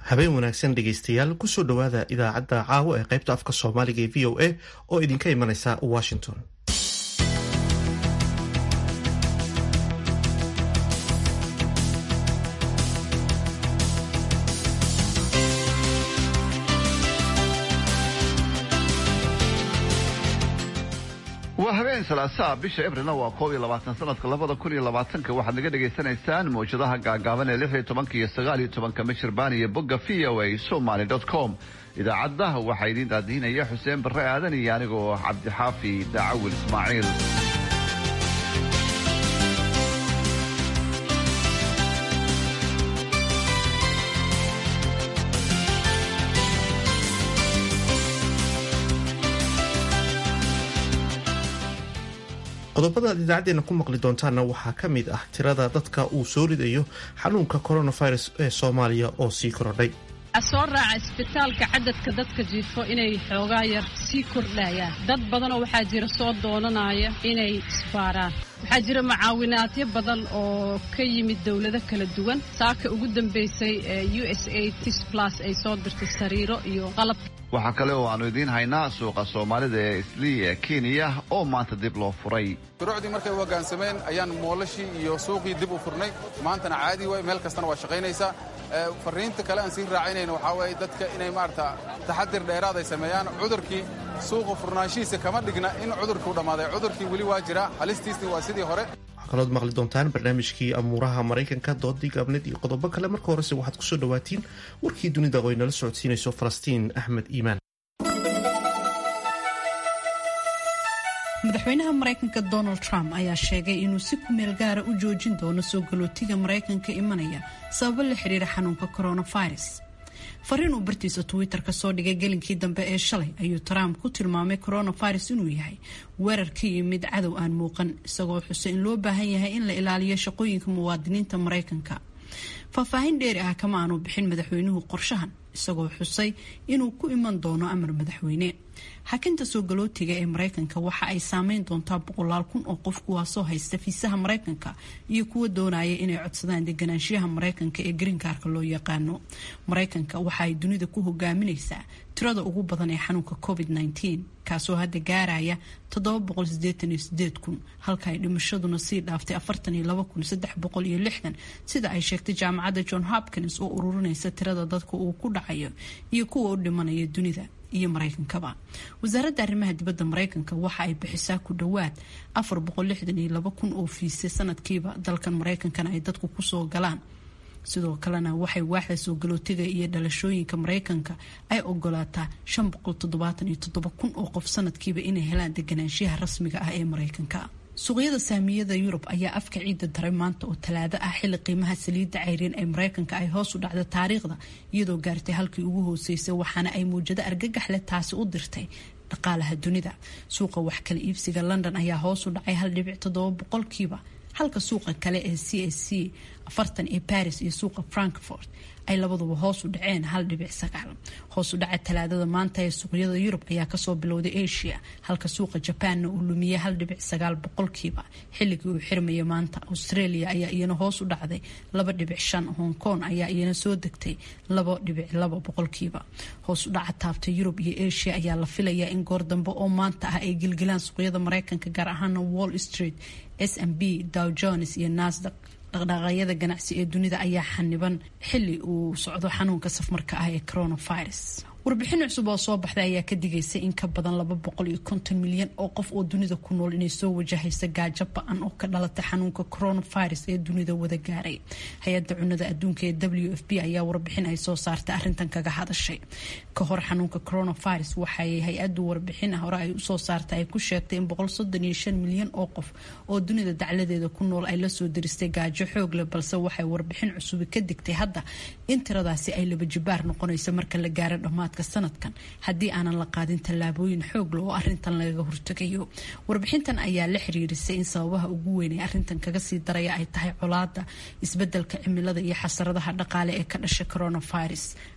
habeen wanaagsan dhegaystayaal kusoo dhowaada idaacadda caawa ee qaybta afka soomaaliga ee v o a oo idinka imanaysa washington waa habeen salaasaa bisha ebrilna waa koob iyo labaatan sanadka labada kun iyo labaatanka waxaad naga dhagaysanaysaan mawjadaha gaagaaban ee lix iyo tobanka iyo sagaal iyo tobanka michirbaan iyo bogga v o a somaly dot com idaacadda waxaa idiin daadiinaya xuseen barre aadan iyo anigoo cabdixaafi daacawil ismaaciil qodobada aad idaacaddeena ku maqli doontaanna waxaa ka mid ah tirada dadka uu soo ridayo xanuunka coronavirus ee soomaaliya oo sii korodhay waxaa soo raaca isbitaalka cadadka dadka jiifo inay xoogaa yar sii kordhayaan dad badanoo waxaa jira soo doonanaya inay isbaaraan waxaa jira mucaawinaadyo badan oo ka yimid dowlado kala duwan saaka ugu dambaysay ee u s a tis plus ay soo dirtay sariiro iyo qalab waxaa kale oo aanu idiin haynaa suuqa soomaalida ee islii ee kenya oo maanta dib loo furay shuruucdii markay u hoggaansameen ayaan moolashii iyo suuqii dib u furnay maantana caadi waay meel kastana waa shaqaynaysaa farriinta kale aan sii raacinayna waxaa weeye dadka inay maarata taxadir dheeraad ay sameeyaan cudurkii suuqa furnaanshihiisa kama dhigna in cudurkuu dhammaaday cudurkii weli waa jira halistiisni waa sidii hore waxaa kalood maqli doontaan barnaamijkii amuuraha maraykanka doodii gaabneed iyo qodobo kale marka horese waxaad kusoo dhawaatiin warkii dunida oo ay nala socodsiinayso falastiin axmed iimaan madaxweynaha maraykanka donald trump ayaa sheegay inuu si ku meel gaara u joojin doono soo galootiga maraykanka imanaya sababo la xiriira xanuunka coronavirus fariin uu bartiisa twitter ka soo dhigay gelinkii dambe ee shalay ayuu trump ku tilmaamay coronavirus inuu yahay weerar ka yimid cadow aan muuqan isagoo xusay in loo baahan yahay in la ilaaliyo shaqooyinka muwaadiniinta maraykanka faahfaahin dheeri ah kama aanu bixin madaxweynuhu qorshahan isagoo xusay inuu ku iman doono amar madaxweyne xakinta soo galootiga ee maraykanka waxa ay saameyn doontaa boqolaal kun oo qof kuwaasoo haysta fiisaha maraykanka iyo kuwa doonaya inay codsadaan deganaanshiyaha maraykanka ee greenkaarka loo yaqaano maraykanka waxa ay dunida ku hogaaminaysaa tirada ugu badan ee xanuunka covid -19 kaasoo hadda gaaraya kun halka ay dhimashaduna sii dhaaftay sida ay sheegtay jaamacadda john hopkins oo ururinaysa tirada dadka uu ku dhacayo iyo kuwa u dhimanaya dunida iyo maraykankaba wasaaradda arrimaha dibadda maraykanka waxa ay bixisaa ku dhowaad kun oo fiise sanadkiiba dalkan maraykankana ay dadku kusoo galaan sidoo kalena waxay waaxda soo galootiga iyo dhalashooyinka maraykanka ay ogolaataa kun oo qof sanadkiiba inay helaan deganaanshiyaha rasmiga ah ee maraykanka suuqyada saamiyada yurub ayaa afka ciidda daray maanta oo talaado ah xilli qiimaha saliidda cayriin ee maraykanka ay hoos u dhacda taariikhda iyadoo gaartay halkii ugu hooseysay waxaana ay muwjado argagax leh taasi u dirtay dhaqaalaha dunida suuqa wax kala iibsiga london ayaa hoos u dhacay hal dhibic toddoba boqolkiiba halka suuqa kale ee c s c afartan ee paris iyo suuqa frankfort ay labaduba hoos u dhaceen hal dhibic sagaal hoos u dhaca talaadada maanta ee suuqyada yurub ayaa kasoo bilowday asia halka suuqa jabaanna uu lumiyey hal dhibic sagaal boqolkiiba xilligii uu xirmaya maanta australia ayaa iyana hoos u dhacday laba dhibic shan hong kong ayaa iyana soo degtay laba dhibic laba boqolkiiba hoos u dhaca taabta yurub iyo asia ayaa la filayaa in goor dambe oo maanta ah ay gilgilaan suuqyada maraykanka gaar ahaana wall street s m b dow jones iyo nasdaq dhaqdhaqaaqyada ganacsi ee dunida ayaa xaniban xili uu socdo xanuunka safmarka ah ee coronavirus warbixin cusub oo soo baxday ayaa ka digaysay in ka badan laba boqol iyo konton milyan oo qof oo dunida ku nool inay soo wajahaysa gaajo ba-an oo ka dhalatay xanuunka coronavirus ee dunida wada gaaray hay-adda cunada adduunka ee w f b ayaa warbixin ay soo saartay arrintan kaga hadashay ka hor xanuunka coronavirus waxay hay-addu warbixin hore ay usoo saartay ay ku sheegtay in boqol soddon iyo shan milyan oo qof oo dunida dacladeeda ku nool ay lasoo diristay gaajo xoog leh balse waxay warbixin cusubi ka digtay hadda in tiradaasi ay laba jibaar noqonayso marka la gaaro dhammaad sanadkan haddii aanan la qaadin tallaabooyin xoogle oo arintan lagaga hortegayo warbixintan ayaa la xiriirisay in sababaha ugu weyn ee arintan kaga sii daraya ay tahay colaada isbedelka cimilada iyo xasaradaha dhaqaale ee ka dhashay coronavirus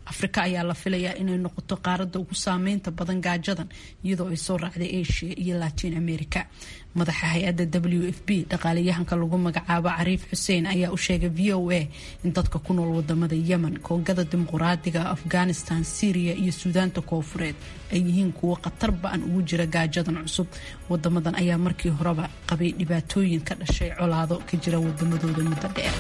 afrika ayaa la filayaa inay noqoto qaarada ugu saameynta badan gaajadan iyadoo ay soo raacday asia iyo latin america madaxa hay-adda w f b dhaqaalayahanka lagu magacaabo cariif xuseen ayaa u sheegay v o a in dadka ku nool wadamada yemen koongada dimuquraadiga afghanistan syriya iyo suudaanta koofureed ay yihiin kuwo khatar ba-an ugu jira gaajadan cusub wadamadan ayaa markii horeba qabay dhibaatooyin ka dhashay colaado ka jira wadamadooda muddo dheer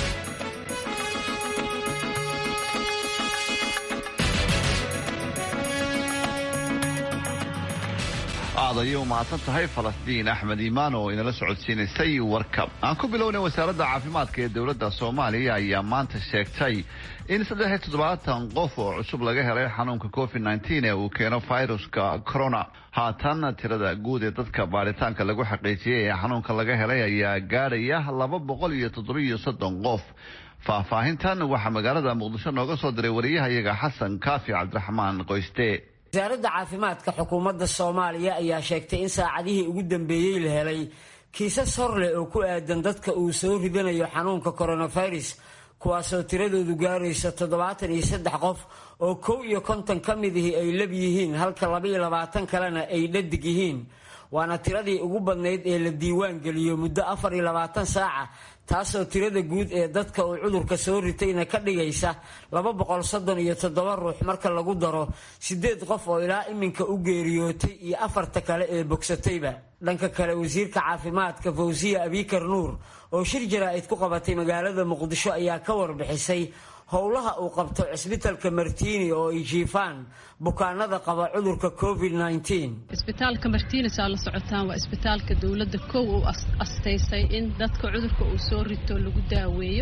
aad ayay u mahadsan tahay falastiin axmed iimaan oo inala socodsiinaysay warka aan ku bilownay wasaaradda caafimaadka ee dowladda soomaaliya ayaa maanta sheegtay in saddex iyo toddobaatan qof oo cusub laga helay xanuunka covid nneteen ee uu keeno viruska corona haatan tirada guud ee dadka baaritaanka lagu xaqiijiyey ee xanuunka laga helay ayaa gaadhaya laba boqol iyo toddobiyo soddon qof faahfaahintan waxaa magaalada muqdisho nooga soo diray wariyahayaga xasan kaafi cabdiraxmaan qoyste wasaaradda caafimaadka xukuumadda soomaaliya ayaa sheegtay in saacadihii ugu dambeeyey la helay kiisas hor leh oo ku aadan dadka uu soo ridanayo xanuunka coronavirus kuwaasoo tiradoodu gaaraysa toddobaatan iyo saddex qof oo kow iyo konton ka mid ihi ay lab yihiin halka labaiyo labaatan kalena ay dhadig yihiin waana tiradii ugu badnayd ee la diiwaan geliyo muddo afar iyo labaatan saaca taasoo tirada guud ee dadka uu cudurka soo ritayna ka dhigaysa laba boqol soddon iyo toddoba ruux marka lagu daro sideed qof oo ilaa iminka u geeriyootay iyo afarta kale ee bogsatayba dhanka kale wasiirka caafimaadka fawsiya abikar nuur oo shir jaraa'id ku qabatay magaalada muqdisho ayaa ka warbixisay howlaha uu qabto cisbitalka martiini oo ay jiifaan bukaanada qaba cudurka covid isbitaalka martiinis aa la socotaan waa isbitaalka dowladda kow uu astaysay in dadka cudurka uu soo rito lagu daaweeyo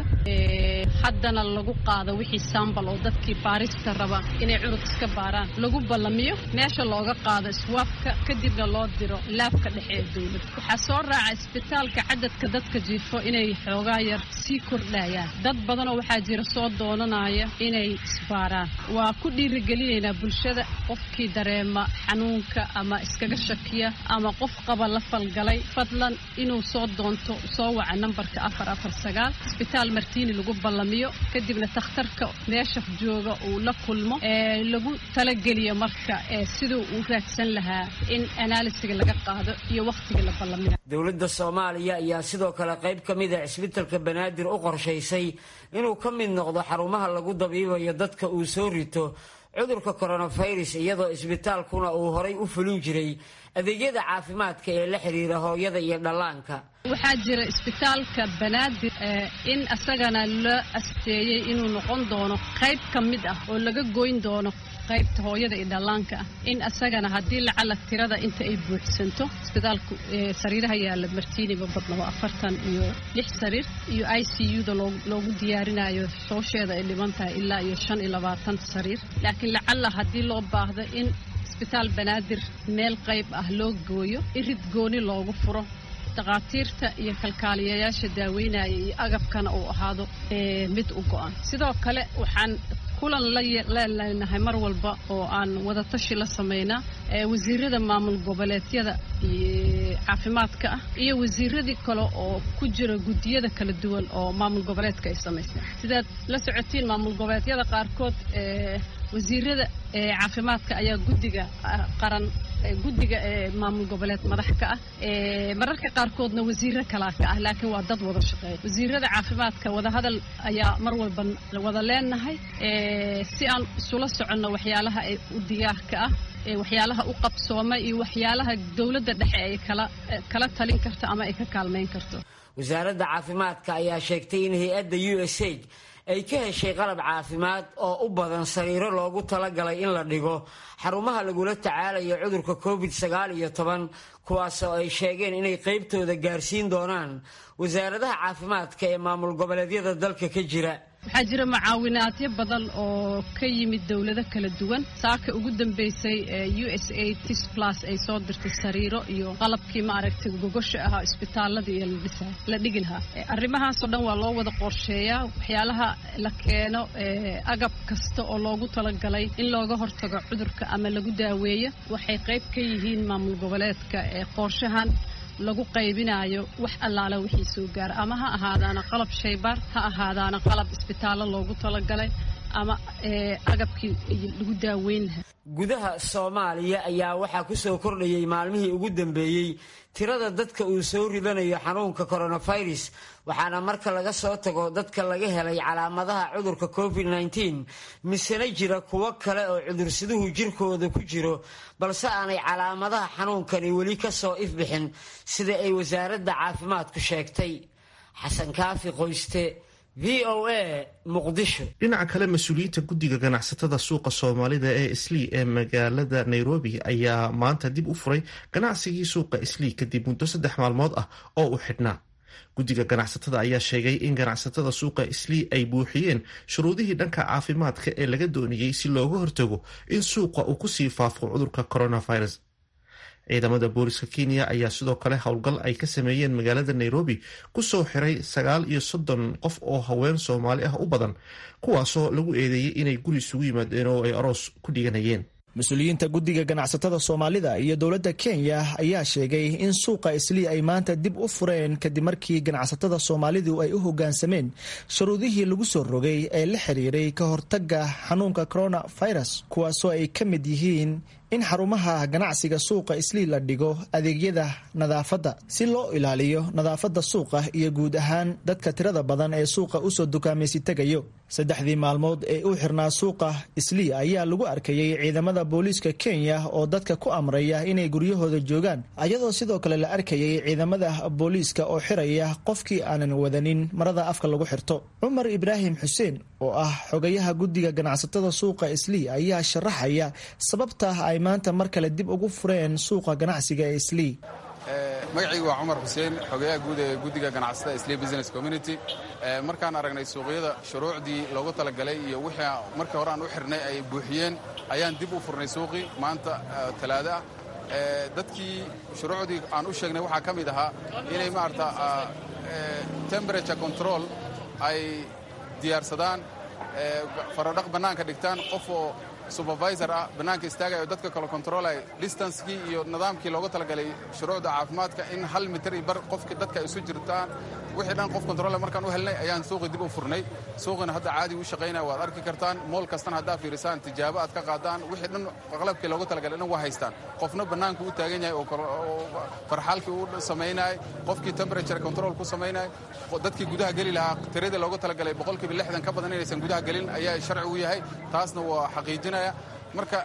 haddana lagu qaado wixii sambal oo dadkii baarista raba inay cudur iska baaraan lagu ballamiyo meesha looga qaado iswaafka kadibna loo diro laabka dhexe ee dowladda waxaa soo raaca isbitaalka cadadka dadka jiifo inay xoogaa yar sii kordhayaan dad badanoo waxaa jira soo doonanaya inay isbaaraan waa ku dhiirigelinaynaa bulshada qofkii dareema xanuunka ama iskaga shakiya ama qof qaba la falgalay fadlan inuu soo doonto soo waca nambarka afar afar sagaal isbitaal martiini lagu ballamiyo kadibna takhtarka meesha jooga uu la kulmo ee lagu talageliyo marka ee siduu uu raadsan lahaa in anaalisiga laga qaado iyo wakhtiga la ballamina dowladda soomaaliya ayaa sidoo kale qayb ka mid a cisbitalka banaadir u qorshaysay inuu ka mid noqdo xarumaha lagu dabiibayo dadka uu soo rito cudurka coronavirus iyadoo isbitaalkuna uu horay u fulin jiray adeegyada caafimaadka ee la xiriira hooyada iyo dhallaanka waxaa jira isbitaalka banaadir in asagana la asteeyey inuu noqon doono qayb ka mid ah oo laga goyn doono qaybta hooyada iyo dhallaanka ah in asagana haddii lacala tirada inta ay buuxsanto isbitaalku sariiraha yaalla martiiniba badna waa afartan iyo lix sariir iyo i c u da loogu diyaarinayo soosheeda ay dhiban tahay ilaa iyo shan iyo labaatan sariir laakiin lacala haddii loo baahdo in isbitaal banaadir meel qayb ah loo gooyo irid gooni loogu furo dhakhaatiirta iyo kalkaaliyayaasha daaweynaya iyo agabkana uu ahaado mid u go-an sidoo kale waxaan kulan laleelnahay mar walba oo aan wadatashi la samaynaa wasiirada maamul goboleedyada caafimaadka ah iyo wasiiradii kale oo ku jira guddiyada kala duwan oo maamul goboleedka ay samaystaan sidaad la socotiin maamul goboleedyada qaarkood wasiirada caafimaadka ayaa guddiga qaran guddiga ee maamul goboleed madax ka ah mararka qaarkoodna wasiiro kalaa ka ah laakiin waa dad wada shaqeeya wasiirada caafimaadka wadahadal ayaa mar walba wada leenahay si aan isula soconno waxyaalaha ee u diyaarka ah waxyaalaha u qabsooma iyo waxyaalaha dowladda dhexe ay kala kala talin karto ama ay ka kaalmayn karto wasaaradda caafimaadka ayaa sheegtay in hay-adda u s a ay ka heshay qalab caafimaad oo u badan sariiro loogu talagalay in la dhigo xarumaha lagula tacaalayo cudurka covid sagaal iyo toban kuwaasoo ay sheegeen inay qaybtooda gaarsiin doonaan wasaaradaha caafimaadka ee maamul goboleedyada dalka ka jira waxaa jira mucaawinaadyo badan oo ka yimid dowlado kala duwan saaka ugu dambeysay u s a tis plus ay soo dirtay sariiro iyo qalabkii maaragtay gogosha ahaa isbitaaladii iyo ladhisa la dhigi lahaa arrimahaasoo dhan waa loo wada qorsheeyaa waxyaalaha la keeno agab kasta oo loogu talagalay in looga hortago cudurka ama lagu daaweeyo waxay qayb ka yihiin maamul goboleedka ee qorshahan lagu qaybinayo wax allaala wixii soo gaara ama ha ahaadaana qalab shaybaar ha ahaadaana qalab isbitaallo loogu talagalay ama agabkii lagu daaweyn lahaa gudaha soomaaliya ayaa waxaa ku soo kordhayay maalmihii ugu dambeeyey tirada dadka uu soo ridanayo xanuunka coronavirus waxaana marka laga soo tago dadka laga helay calaamadaha cudurka covid nteen misena jira kuwo kale oo cudursiduhu jirkooda ku jiro balse aanay calaamadaha xanuunkani weli ka soo ifbixin sida ay wasaaradda caafimaadku sheegtay xasan kaafi qoyste v o a muqdisho dhinaca kale mas-uuliyiinta guddiga ganacsatada suuqa soomaalida ee islii ee magaalada nairobi ayaa maanta dib u furay ganacsigii suuqa islii kadib muddo saddex maalmood ah oo uu xidhnaa guddiga ganacsatada ayaa sheegay in ganacsatada suuqa islii ay buuxiyeen shuruudihii dhanka caafimaadka ee laga doonayey si looga hortago in suuqa uu kusii faafo cudurka coronavirus ciidamada booliska kenya ayaa sidoo kale howlgal ay ka sameeyeen magaalada nairobi kusoo xiray sagaal iyo soddon qof oo haween soomaali ah u badan kuwaasoo lagu eedeeyey inay guri isugu yimaadeen oo ay aroos ku dhiganayeen mas-uuliyiinta guddiga ganacsatada soomaalida iyo dowladda kenya ayaa sheegay in suuqa islii ay maanta dib u fureen kadib markii ganacsatada soomaalidu ay u hoggaansameen shuruudihii lagu soo rogay ee la xiriiray ka hortagga xanuunka coronavirus kuwaasoo ay ka mid yihiin in xarumaha ganacsiga suuqa islii la dhigo adeegyada nadaafadda si loo ilaaliyo nadaafadda suuqa iyo guud ahaan dadka tirada badan ee suuqa usoo dukaamaysi tegayo saddexdii maalmood ee u xirnaa suuqa islii ayaa lagu arkayey ciidamada booliiska kenya oo dadka ku amraya inay guryahooda joogaan ayadoo sidoo kale la arkayay ciidamada booliiska oo xiraya qofkii aanan wadanin marada afka lagu xirto cumar ibraahim xuseen oo ah xogayaha guddiga ganacsatada suuqa islii ayaa sharaxaya sababta ay maanta mar kale dib ugu fureen suuqa ganacsiga ee islii magacaygu waa cumar xuseen xogayaha guud ee guddiga ganacsatada islii business community markaan aragnay suuqyada shuruucdii loogu talagalay iyo wixii markii hore aan u xirnay ay buuxiyeen ayaan dib u furnay suuqii maanta talaado ah dadkii shuruucdii aan u sheegnay waxaa ka mid ahaa inay maarata temperature control ay diyaarsadaan faradhaq bannaanka dhigtaan qof oo supervisor ah bannaanka istaagaya oo dadka kale controlaya distancekii iyo nidaamkii loogu talagalay shuruucda caafimaadka in hal mitir iyo bar qofki dadka ay isu jirtaan wixii dhan qof control markaan u helnay ayaan suuqii dib u furnay suuqina hadda caadi u shaqaynaya waad arki kartaan mool kastana haddaa fiirisaan tijaabo aad ka qaadaan wixii dhan qalabkii loogu talagalay dhan waa haystaan qofna bannaanka u taagan yahay oo farxaalkii u samaynayay qofkii temperature control ku samaynayay dadkii gudaha geli lahaa tiradii loogu talagalay boqolkiiba lixdan ka badan inaysan gudaha gelin ayaa sharci u yahay taasna waa xaqiijinaya marka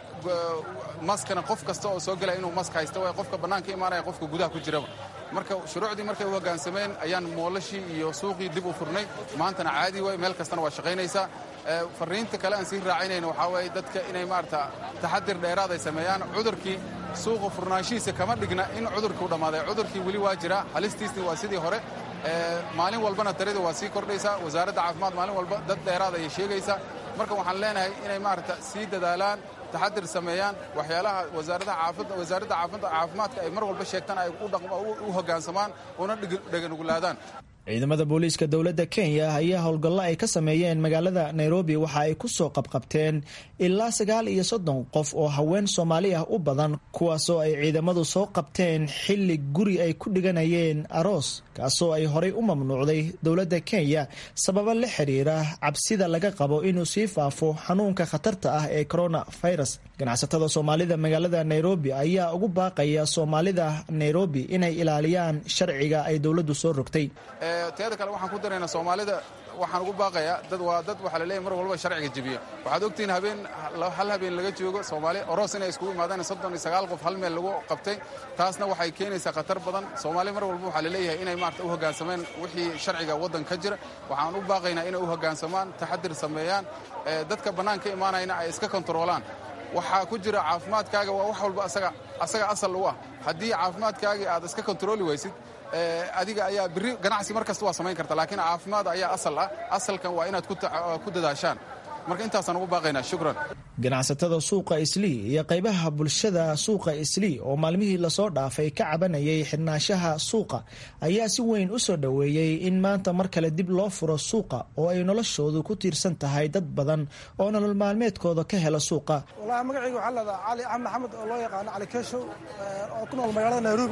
maskana qof kasta oo soo gelaya inuu mask haysta waay qofka bannaanka imaanaya qofka gudaha ku jiraba marka shuruucdii markay u hoggaansameen ayaan moolashii iyo suuqii dib u furnay maantana caadi waay meel kastana waa shaqaynaysaa fariinta kale aan sii raacinayna waxaa waaye dadka inay maarata taxadir dheeraad ay sameeyaan cudurkii suuqa furnaanshihiisa kama dhigna in cudurkii u dhammaaday cudurkii weli waa jira halistiisni waa sidii hore maalin walbana tarida waa sii kordhaysaa wasaaradda caafimaad maalin walba dad dheeraad ayay sheegaysaa marka waxaan leenahay inay maarata sii dadaalaan taxadir sameeyaan waxyaalaha wasaaradda caafimaadka ay mar walba sheegtaan ay u hoggaansamaan una dheganugulaadaan ciidamada booliiska dowladda kenya ayaa howlgallo ay ka sameeyeen magaalada nairobi waxa ay ku soo qabqabteen ilaa sagaal iyo soddon qof oo haween soomaali ah u badan kuwaasoo ay ciidamadu soo qabteen xilli guri ay ku dhiganayeen aroos kaasoo ay horay u mamnuucday dowladda kenya sababo la xiriira cabsida laga qabo inuu sii faafo xanuunka khatarta ah ee coronavirus ganacsatada soomaalida magaalada nairobi ayaa ugu baaqaya soomaalida nairobi inay ilaaliyaan sharciga ay dowladdu soo rogtay teeda kale waxaan ku daraynaa soomaalida waxaan ugu baaqayaa dad waa dad waxaa laleeyahy mar walba sharciga jebiya waxaad ogtihiin habeen hal habeen laga joogo soomaali oros inay iskugu imaadaan soddon iyo sagaal qof hal meel lagu qabtay taasna waxay keenaysaa khatar badan soomaali mar walba waxaa laleeyahay inay maarata u hoggaansameen wixii sharciga waddan ka jira waxaan u baaqaynaa inay u hoggaansamaan taxadir sameeyaan dadka bannaanka imaanayna ay iska kontaroolaan waxaa ku jira caafimaadkaaga waa wax walba asaga asal u ah haddii caafimaadkaagii aad iska kontarooli waysid adiga ayaa biri ganacsi mar kasta waa samayn karta laakiin caafimaad ayaa asal ah asalkan waa inaad ku dadaashaan marka intaasaan ugu baaqaynaa shukran ganacsatada suuqa islii iyo qaybaha bulshada suuqa islii oo maalmihii lasoo dhaafay ka cabanayay xidhnaanshaha suuqa ayaa si weyn u soo dhoweeyey in maanta mar kale dib loo furo suuqa oo ay noloshoodu ku tiirsan tahay dad badan oo nolol maalmeedkooda ka hela suuqa walahi magacayga waxaa leedaha cali axmed maxamed oo loo yaqaano cali keeshow oo ku nool magaalada nairobi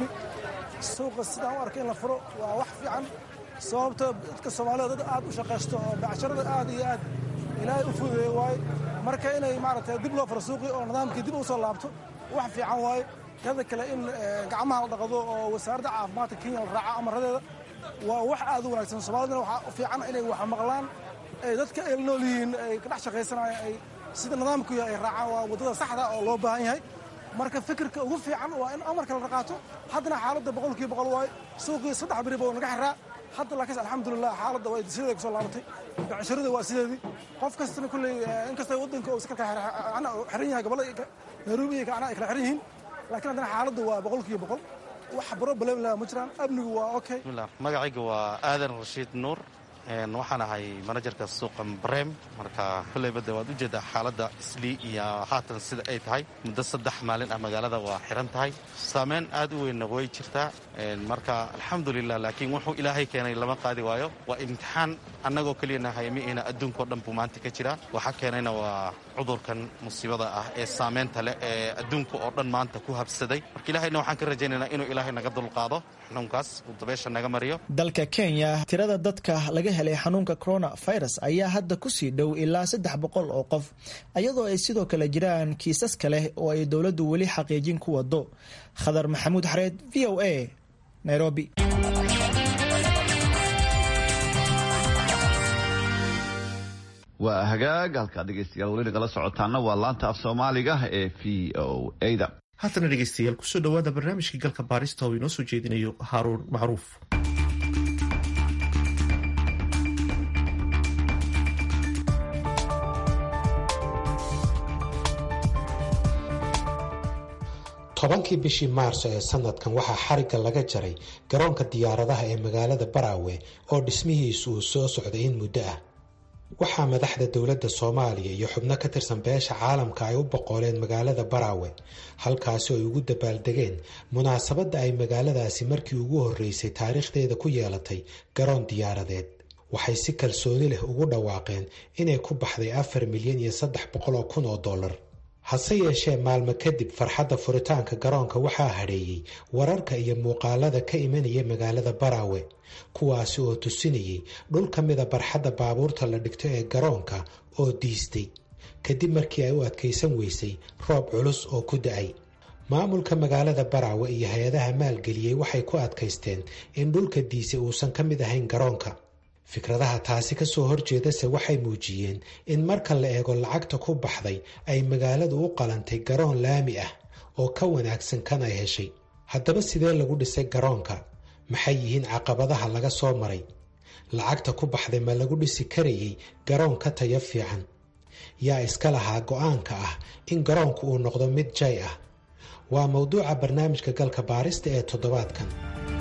suuqa sidaan u arkay in la furo waa wax fiican sababtoo dadka soomaalida dad aad u shaqaysto oo becsharada aad iyo aad ilaahay u fududeeye waaye marka inay maaragtay dib loo faro suuqii oo nidaamkii dib u soo laabto wax fiican waaye kada kale in gacmaha la dhaqdo oo wasaaradda caafimaadka kenya la raaco amaradeeda waa wax aad u wanaagsan soomaalidana waxaa u fiican inay wax maqlaan ay dadka ay la nool yihiin ay ka dhex shaqaysanayaan ay sida nidaamku yahay ay raacaan waa waddada saxda oo loo baahan yahay marka fikirka ugu fiican waa in amarka la qaato haddana xaaladda boqolkiiba boqol waaye suuqii saddex beriba oo naga xiraa hadda laakiin alxamdulilah xaaladda waa sideeda kusoo laabatay becshirada waa sideedii qof kastana kulley inkasta waddanka uu iska xiran yahay gobollada nairobi iyo kacna ay kala xiran yihiin laakiin haddana xaaladda waa boqolkiiba boqol wax problem leh ma jiraan amnigu waa okay magacayga waa aadan rashiid nuur waxaan ahay manajerka suuqa brem marka kolleyba de waad ujeedaa xaaladda islii iyo haatan sida ay tahay muddo saddex maalin ah magaalada waa xiran tahay saameyn aad u weynna way jirtaa marka alxamdulilah laakiin wuxuu ilaahay keenay lama qaadi waayo waa imtixaan annagoo keliyana haymiina adduunkao dhan buu maanta ka jiraa waxaa keenayna waa cudurkan musiibada ah ee saameynta leh ee adduunka oo dhan maanta ku habsaday marka ilahayna waxaan ka rajaynaynaa inuu ilaahay naga dulqaado xanuunkaas uu dabeesha naga mariyo dalka kenya tirada dadka laga helay xanuunka coronavirus ayaa hadda kusii dhow ilaa saddex boqol oo qof iyadoo ay sidoo kale jiraan kiisas kale oo ay dowladdu weli xaqiijin ku wado khadar maxamuud xareed v o a nairobi waa hagaag halkaa dhegeystayaal weli nagala socotaana waa laanta af soomaaliga ee v o a-da haatana dhegeystayaal kusoo dhawaada barnaamijkii galka baarista oo inoo soo jeedinayo haaruun macruuf tobankii bishii maarso ee sanadkan waxaa xarigga laga jaray garoonka diyaaradaha ee magaalada baraawe oo dhismihiisu uu soo socday in muddo ah waxaa madaxda dowladda soomaaliya iyo xubno ka tirsan beesha caalamka ay u boqoleen magaalada baraawe halkaasi ay ugu dabaaldegeen munaasabadda ay magaaladaasi markii ugu horreysay taariikhdeeda ku yeelatay garoon diyaaradeed waxay si kalsooni leh ugu dhawaaqeen inay ku baxday afar milyan iyo saddex boqol oo kun oo dollar hase yeeshee maalmo kadib farxadda furitaanka garoonka waxaa hadheeyey wararka iyo muuqaalada ka imanaya magaalada baraawe kuwaasi oo tusinayay dhul ka mida barxadda baabuurta la dhigto ee garoonka oo diistay kadib markii ay u adkaysan weysay roob culus oo ku da-ay maamulka magaalada baraawe iyo hay-adaha maalgeliyey waxay ku adkaysteen in dhulka diisay uusan ka mid ahayn garoonka fikradaha taasi ka soo horjeedase waxay muujiyeen in marka la eego lacagta ku baxday ay magaaladu u qalantay garoon laami ah oo ka wanaagsan kan ay heshay haddaba sidee lagu dhisay garoonka maxay yihiin caqabadaha laga soo maray lacagta ku baxday ma lagu dhisi karayay garoon ka tayo fiican yaa iska lahaa go-aanka ah in garoonku uu noqdo mid jay ah waa mowduuca barnaamijka galka baarista ee toddobaadkan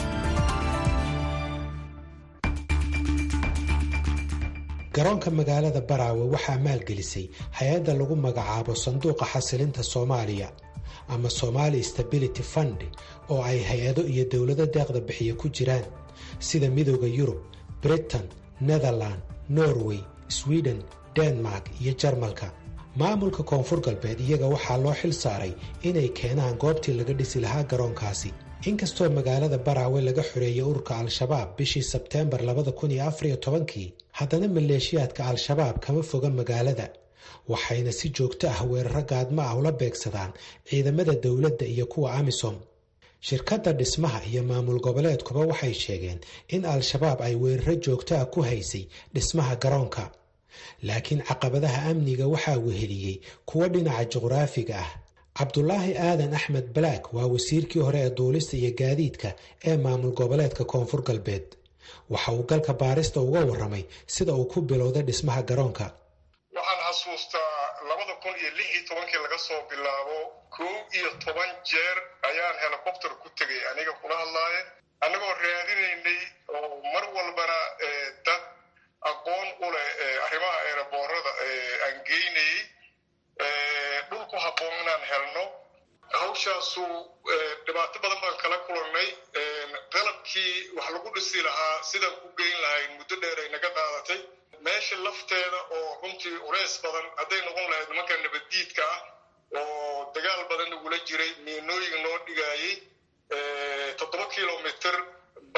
garoonka magaalada baraawe waxaa maalgelisay hay-adda lagu magacaabo sanduuqa xasilinta soomaaliya ama somali stability fund oo ay hay-ado iyo dowlado deeqda bixiya ku jiraan sida midooda yurub britain netherland norway sweden denmark iyo jarmalka maamulka koonfur galbeed iyaga waxaa loo xil saaray inay keenaan goobtii laga dhisi lahaa garoonkaasi inkastoo magaalada baraawe laga xoreeyey ururka al-shabaab bishii sebteembar kii haddana maleeshiyaadka al-shabaab kama foga magaalada waxayna si joogto ah weeraro gaadmo ah ula beegsadaan ciidamada dowladda iyo kuwa amisom shirkadda dhismaha iyo maamul goboleedkuba waxay sheegeen in al-shabaab ay weeraro joogto ah ku haysay dhismaha garoonka laakiin caqabadaha amniga waxaa weheliyey kuwo dhinaca juqraafiga ah cabdulaahi aadan axmed balaak waa wasiirkii hore ee duulista iyo gaadiidka ee maamul goboleedka koonfur galbeed waxa uu galka baarista uga warramay sida uu ku bilowday dhismaha garoonka waxaan xasuustaa labada kun iyo lix iyo tobankii laga soo bilaabo kow iyo toban jeer ayaan helicopter ku tegay aniga kula hadlaaye annagoo raadinaynay oo mar walbana dad aqoon u leh arrimaha eeraboorada aan geynayey dhul ku habboon inaan helno hawshaasu dhibaato badan baan kala kulannay qalabkii wax lagu dhisi lahaa sidaan ku geyn lahayn muddo dheer ay naga qaadatay meesha lafteeda oo runtii culays badan hadday noqon lahayd nimanka nabaddiidka ah oo dagaal badan nagula jiray miinooyin noo dhigaayey toddoba kilomitr balaas hal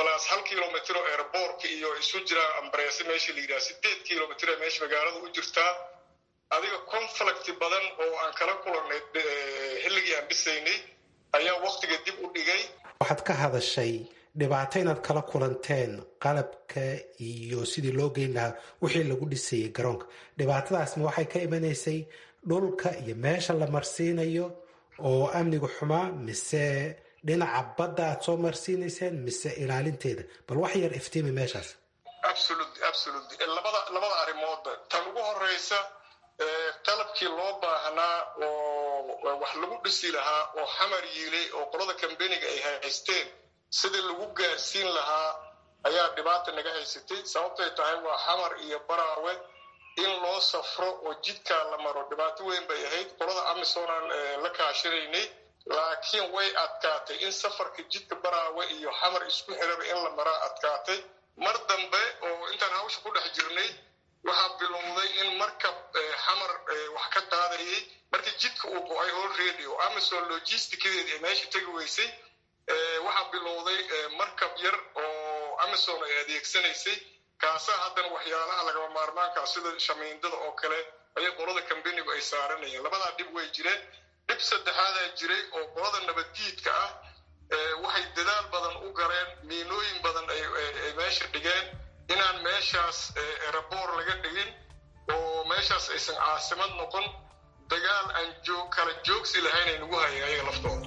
kilomitr oo airboortka iyo isu jiraa ambareese meesha la yidhaha sideed kilomitr ee meesha magaalada u jirtaa adiga conflict badan oo aan kala kulannay xilligii aan dhisaynay ayaa waktiga dib u dhigay waxaad ka hadashay dhibaato inaad kala kulanteen qalabka iyo sidii loo geyn lahaa wixii lagu dhisayay garoonka dhibaatadaasna waxay ka imanaysay dhulka iyo meesha la marsiinayo oo amniga xumaa mise dhinaca badda aad soo marsiinayseen mise ilaalinteeda bal wax yar iftiimi meeshaas absolutely absolutely labada labada arrimoodba tan ugu horeysa qalabkii loo baahnaa oo wax lagu dhisi lahaa oo xamar yiilay oo qolada kambeniga ay haysteen sidii lagu gaarsiin lahaa ayaa dhibaata naga haysatay sababtay tahay waa xamar iyo baraawe in loo safro oo jidkaa la maro dhibaato weyn bay ahayd qolada amisom aan la kaashinaynay laakiin way adkaatay in safarka jidka baraawe iyo xamar isku xiraba in la maraa adkaatay mar dambe oo intaan hawsha ku dhex jirnay waxaa bilowday in markab xamar wax ka qaadayay markii jidka uu go-ay already oo amazon logisticadeedi ay meesha tegi weysay waxaa bilowday markab yar oo amazon ay adeegsanaysay kaasaa haddana waxyaalaha lagaba maarmaankaa sida shamiindada oo kale ayay qolada kambenigu ay saaranayeen labadaa dhib way jireen dhib saddexaadaa jiray oo qolada nabaddiidka ah waxay dadaal badan u galeen miinooyin badan ay meesha dhigeen inaan meeshaas eraboor laga dhigin oo meeshaas aysan caasimad noqon dagaal aan joog kala joogsi lahayn ay nagu hayeen ayaga laftooda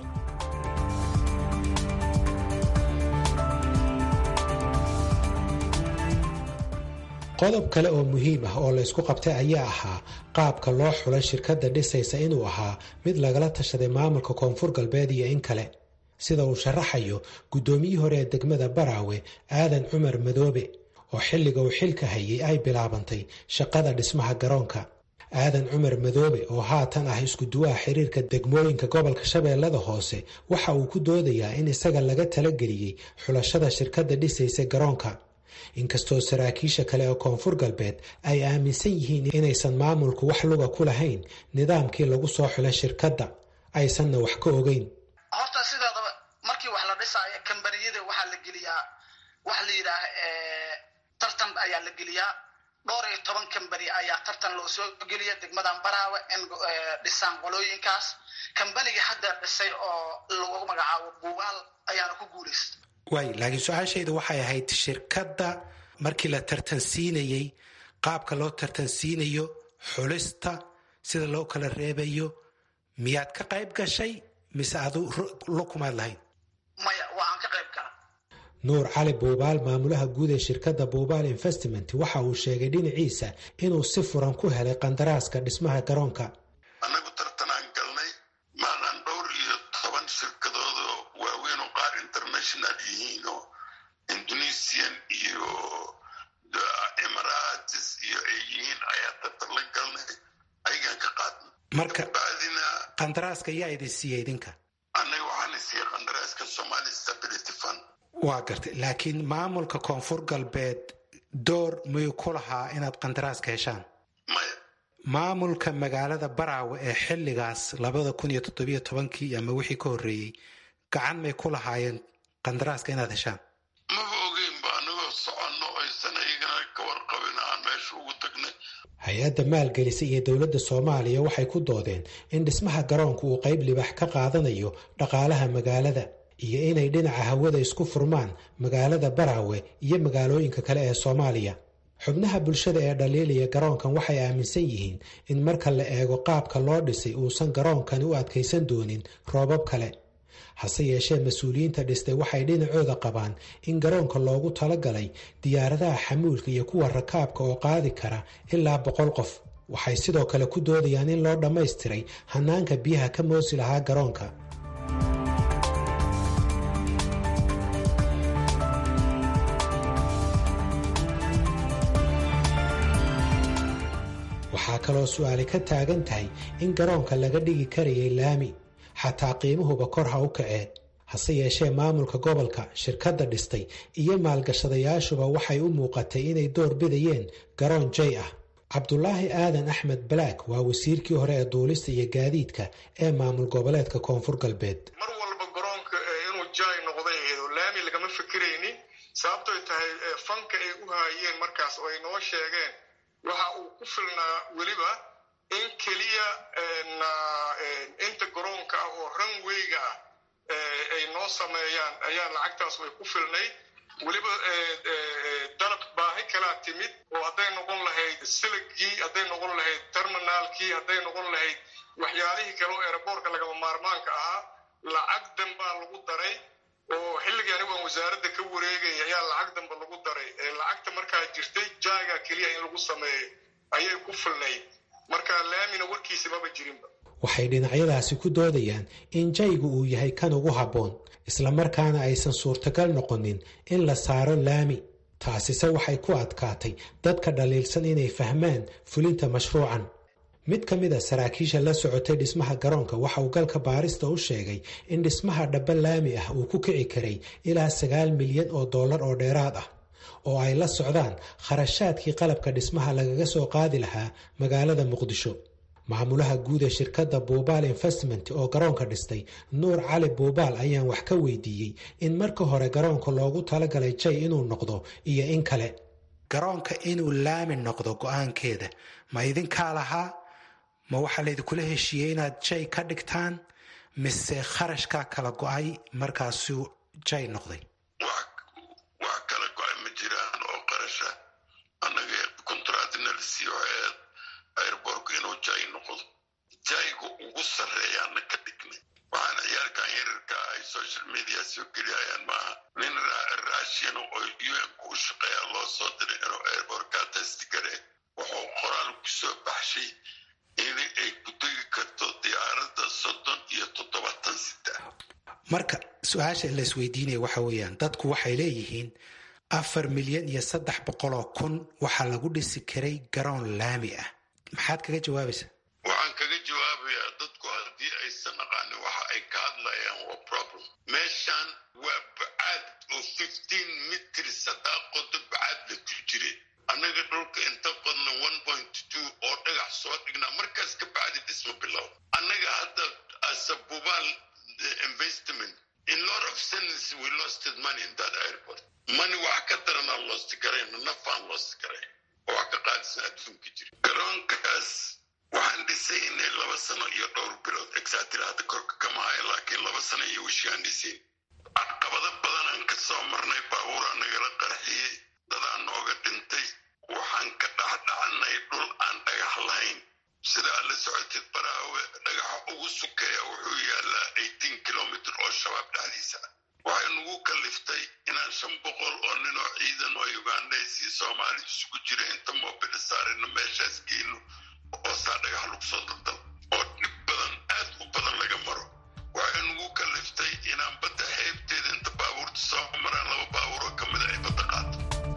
qodob kale oo muhiim ah oo laysku qabtay ayaa ahaa qaabka loo xulay shirkadda dhisaysa inuu ahaa mid lagala tashaday maamulka koonfur galbeed iyo in kale sida uu sharaxayo guddoomiyii hore ee degmada baraawe aadan cumar madoobe oo xilliga uu xilka hayay ay bilaabantay shaqada dhismaha garoonka aadan cumar madoobe oo haatan ah iskuduwaha xiriirka degmooyinka gobolka shabeellada hoose waxa uu ku doodayaa in isaga laga talageliyey xulashada shirkadda dhisaysa garoonka inkastoo saraakiisha kale ee koonfur galbeed ay aaminsan yihiin inaysan maamulku wax luga ku lahayn nidaamkii lagu soo xulay shirkadda aysanna wax ka ogeyn horta sideedaba markii wax la dhisaayo kambaniyada waxaa la geliyaa waxa la yidhaah tartan ayaa la geliyaa dhowr iyo toban kambani ayaa tartan loo soo geliya degmadan baraawe in dhisaan qolooyinkaas kambanigii hadda dhisay oo lagu magacaabo buubaal ayaana ku guulaysta waay laakiin su-aashayda waxay ahayd shirkadda markii la tartansiinayey qaabka loo tartansiinayo xulista sida loo kala reebayo miyaad ka qayb gashay mise adu lukumaad lahayn maya waa aan ka qayb gala nuur cali buubaal maamulaha guud ee shirkadda buubaal investment waxa uu sheegay dhinaciisa inuu si furan ku helay qandaraaska dhismaha garoonka annagu tartanaan galnay maalan dhowr iyo toban shirkadoodo waaweyn oo qaar international yihiin oo indonesian iyo emirates iyo ay yihiin ayaa tartan la galnay ayagaan ka qaadnay marka bacdina qandaraaska yaa idin siiya idinka annaga waxaana siiyey qandaraaska somali stability fund waa gartay laakiin maamulka koonfur galbeed door miyuu ku lahaa inaad qandaraaska heshaan maya maamulka magaalada baraawe ee xilligaas labada kun iyo toddobiyo tobankii ama wixii ka horreeyey gacan may ku lahaayeen qandaraaska inaad heshaan maba ogeynba anagoo soconno aysan ayagana ka warqabin aan meesha ugu tagnay hay-adda maalgelisa iyo dowladda soomaaliya waxay ku doodeen in dhismaha garoonku uu qayb libax ka qaadanayo dhaqaalaha magaalada iyo inay dhinaca hawada isku furmaan magaalada baraawe iyo magaalooyinka kale ee soomaaliya xubnaha bulshada ee dhaliilaya garoonkan waxay aaminsan yihiin in marka la eego qaabka loo dhisay uusan garoonkani u adkaysan doonin roobab kale hase yeeshee mas-uuliyiinta dhistay waxay dhinacooda qabaan in garoonka loogu talagalay diyaaradaha xamuulka iyo kuwa rakaabka oo qaadi kara ilaa boqol qof waxay sidoo kale ku doodayaan in loo dhammaystiray hanaanka biyaha ka moosi lahaa garoonka waxaa kaloo su-aali ka taagan tahay in garoonka laga dhigi karayay laami xataa qiimuhuba kor ha u kacee hase yeeshee maamulka gobolka shirkadda dhistay iyo maalgashadayaashuba waxay u muuqatay inay door bidayeen garoon jay ah cabdulaahi aadan axmed balaak waa wasiirkii hore ee duulista iyo gaadiidka ee maamul goboleedka koonfur galbeed mar walba garoonka inuu jay noqday ahayd oo laami lagama fikiraynin sababtoy tahay fanka ay u haayeen markaas oo ay noo sheegeen waxa uu ku filnaa weliba in keliya inta garoonka ah oo ranwayga ah ay noo sameeyaan ayaa lacagtaas way ku filnayd weliba dalab baahi kalaa timid oo hadday noqon lahayd siligii hadday noqon lahayd terminaalkii hadday noqon lahayd waxyaalihii kale oo eeraboorka lagama maarmaanka ahaa lacag danbaa lagu daray oo xilligii anigu aan wasaaradda ka wareegaya ayaa lacag danba lagu daray lacagta markaa jirtay jaaga keliya in lagu sameeyo ayay ku filnayd marka laamina warkiisa maba jirinba waxay dhinacyadaasi ku doodayaan in jaygu uu yahay kan ugu habboon islamarkaana aysan suurtagal noqonin in la saaro laami taasise waxay ku adkaatay dadka dhaliilsan inay fahmaan fulinta mashruucan mid ka mid a saraakiisha la socotay dhismaha garoonka waxa uu galka baarista u sheegay in dhismaha dhaba laami ah uu ku kici karay ilaa sagaal milyan oo dollar oo dheeraad ah oo ay la socdaan kharashaadkii qalabka dhismaha lagaga soo qaadi lahaa magaalada muqdisho maamulaha guud ee shirkadda buubaal investment oo garoonka dhistay nuur cali buubaal ayaan wax ka weydiiyey in marka hore garoonka loogu talagalay jay inuu noqdo iyo in kale garoonka inuu laami noqdo go-aankeeda ma idinkaa lahaa ma waxaa laydinkula heshiiyey inaad jay ka dhigtaan mise kharashkaa kala go-ay markaasuu jay noqday wax kala go-ay ma jiraan oo qarasha annaga kontraadinalisiyo eed airborku inuu jay noqdo jayga ugu sarreeyaana ka dhignay waxaan ciyaalkan yarirka ay social media soo geliyayaan maaha nin raashin oo un-ku u shaqeeya loo soo diray inuu airborkaa testigare wuxuu qoraal ku soo baxshay in ay ku tegi karto diyaaradda soddon iyo toddobaatan sida marka su-aasha la isweydiinaya waxa weeyaan dadku waxay leeyihiin afar milyan iyo saddex boqoloo kun waxaa lagu dhisi karay garoon laami ah maxaad kaga jawaabaysaa waxaan kaga jawaabayaa dadku haddii aysan aqaanin waxa ay ka hadlayaan waa problem meeshan waa bacaad oo fifteen mitrs haddaa qodo bacaad la ku jire annaga dhulka inta qodna one point two oo dhagax soo dhignaa markaas ka bacdi dhisma bilow annaga hadda asabubaal investment in lot of sense we lost money in that airport money wax ka daranaa lost garayna nafaan lost garayn oo wax ka qaadisan adduunka jira garoonkaas waxaan dhisaynay laba sano iyo dhowr bilood exactly hadda korka kama haya laakiin laba sano iyo wishaan dhisayn caqabado badanaan ka soo marnay baabuuraa nagala qarxiyey dadaa nooga dhintay waxaan ka dhexdhacnay dhul aan dhagax lahayn sidaa la socotid baraawe dhagaxa ugu sukeeya wuxuu yaalaa eighteen kilomitr oo shabaab dhexdiisa waxay nagu kaliftay inaan shan boqol oo nin oo ciidan oo ugandhays iyo soomaali isugu jira inta moobila saarina meeshaas geeno oo saa dhagax lagu soo daldal oo dhib badan aad u badan laga maro waxay nagu kaliftay inaan badda xeebteeda inta baabuurta soo maraan laba baabuur oo ka mida ay badda qaato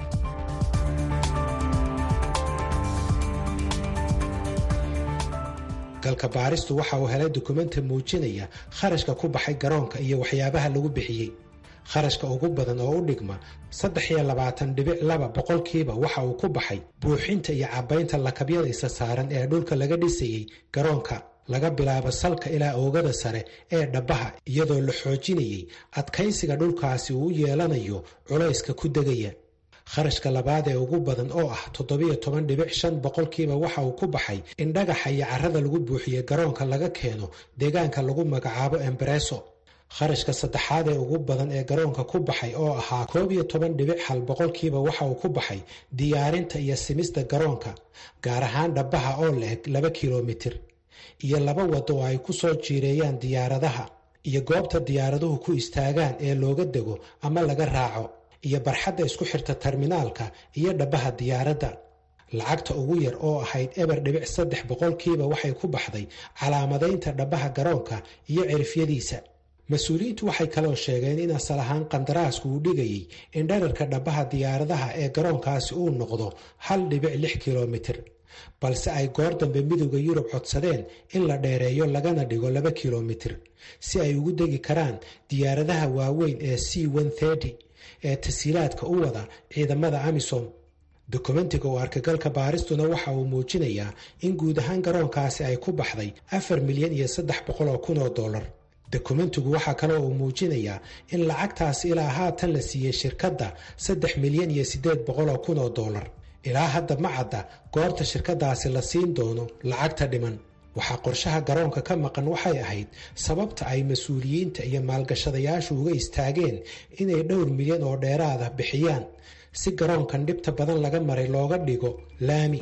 galka baaristu waxa uu helay dukumenti muujinaya kharashka ku baxay garoonka iyo waxyaabaha lagu bixiyey kharashka ugu badan oo u dhigma saddex iyo labaatan dhibic laba boqolkiiba waxa uu ku baxay buuxinta iyo cabbaynta lakabyada isa saaran ee dhulka laga dhisayey garoonka laga bilaabo salka ilaa oogada sare ee dhabbaha iyadoo la xoojinayey adkaysiga dhulkaasi uu u yeelanayo culayska ku degaya kharashka labaad ee ugu badan oo ah toddobiyo toban dhibic shan boqolkiiba waxa uu ku baxay in dhagaxa iyo carrada lagu buuxiye garoonka laga keeno deegaanka lagu magacaabo embareso kharashka saddexaad ee ugu badan ee garoonka ku baxay oo ahaa koob iyo toban dhibic hal boqolkiiba waxa uu ku baxay diyaarinta iyo simista garoonka gaar ahaan dhabbaha oo la-eg laba kilomitir iyo laba wado oo ay ku soo jiireeyaan diyaaradaha iyo goobta diyaaraduhu ku istaagaan ee looga dego ama laga raaco iyo barxadda isku xirta terminaalka iyo dhabbaha diyaaradda lacagta ugu yar oo ahayd eber dhibic saddex boqolkiiba waxay ku baxday calaamadaynta dhabbaha garoonka iyo cirifyadiisa mas-uuliyiintu waxay kaloo sheegeen in asal ahaan qandaraasku uu dhigayey in dherarka dhabbaha diyaaradaha ee garoonkaasi uu noqdo hal dhibic lix kilomitir balse ay goor dambe midowda yurub codsadeen in la dheereeyo lagana dhigo laba kilomitir si ay ugu degi karaan diyaaradaha waaweyn ee c ee tasiilaadka u wada ciidamada amisom dokumentiga oo arkagalka baaristuna waxa uu muujinayaa in guud ahaan garoonkaasi ay ku baxday afar milyan iyo saddex boqol oo kun oo dollar dokumentigu waxaa kale oo muujinayaa in lacagtaas ilaa haatan la siiyey shirkadda saddex milyan iyo siddeed boqol oo kun oo dollar ilaa hadda ma cadda goorta shirkadaasi la siin doono lacagta dhiman waxaa qorshaha garoonka ka maqan waxay ahayd sababta ay mas-uuliyiinta iyo maalgashadayaashu uga istaageen inay dhowr milyan oo dheeraada bixiyaan si garoonkan dhibta badan laga maray looga dhigo laami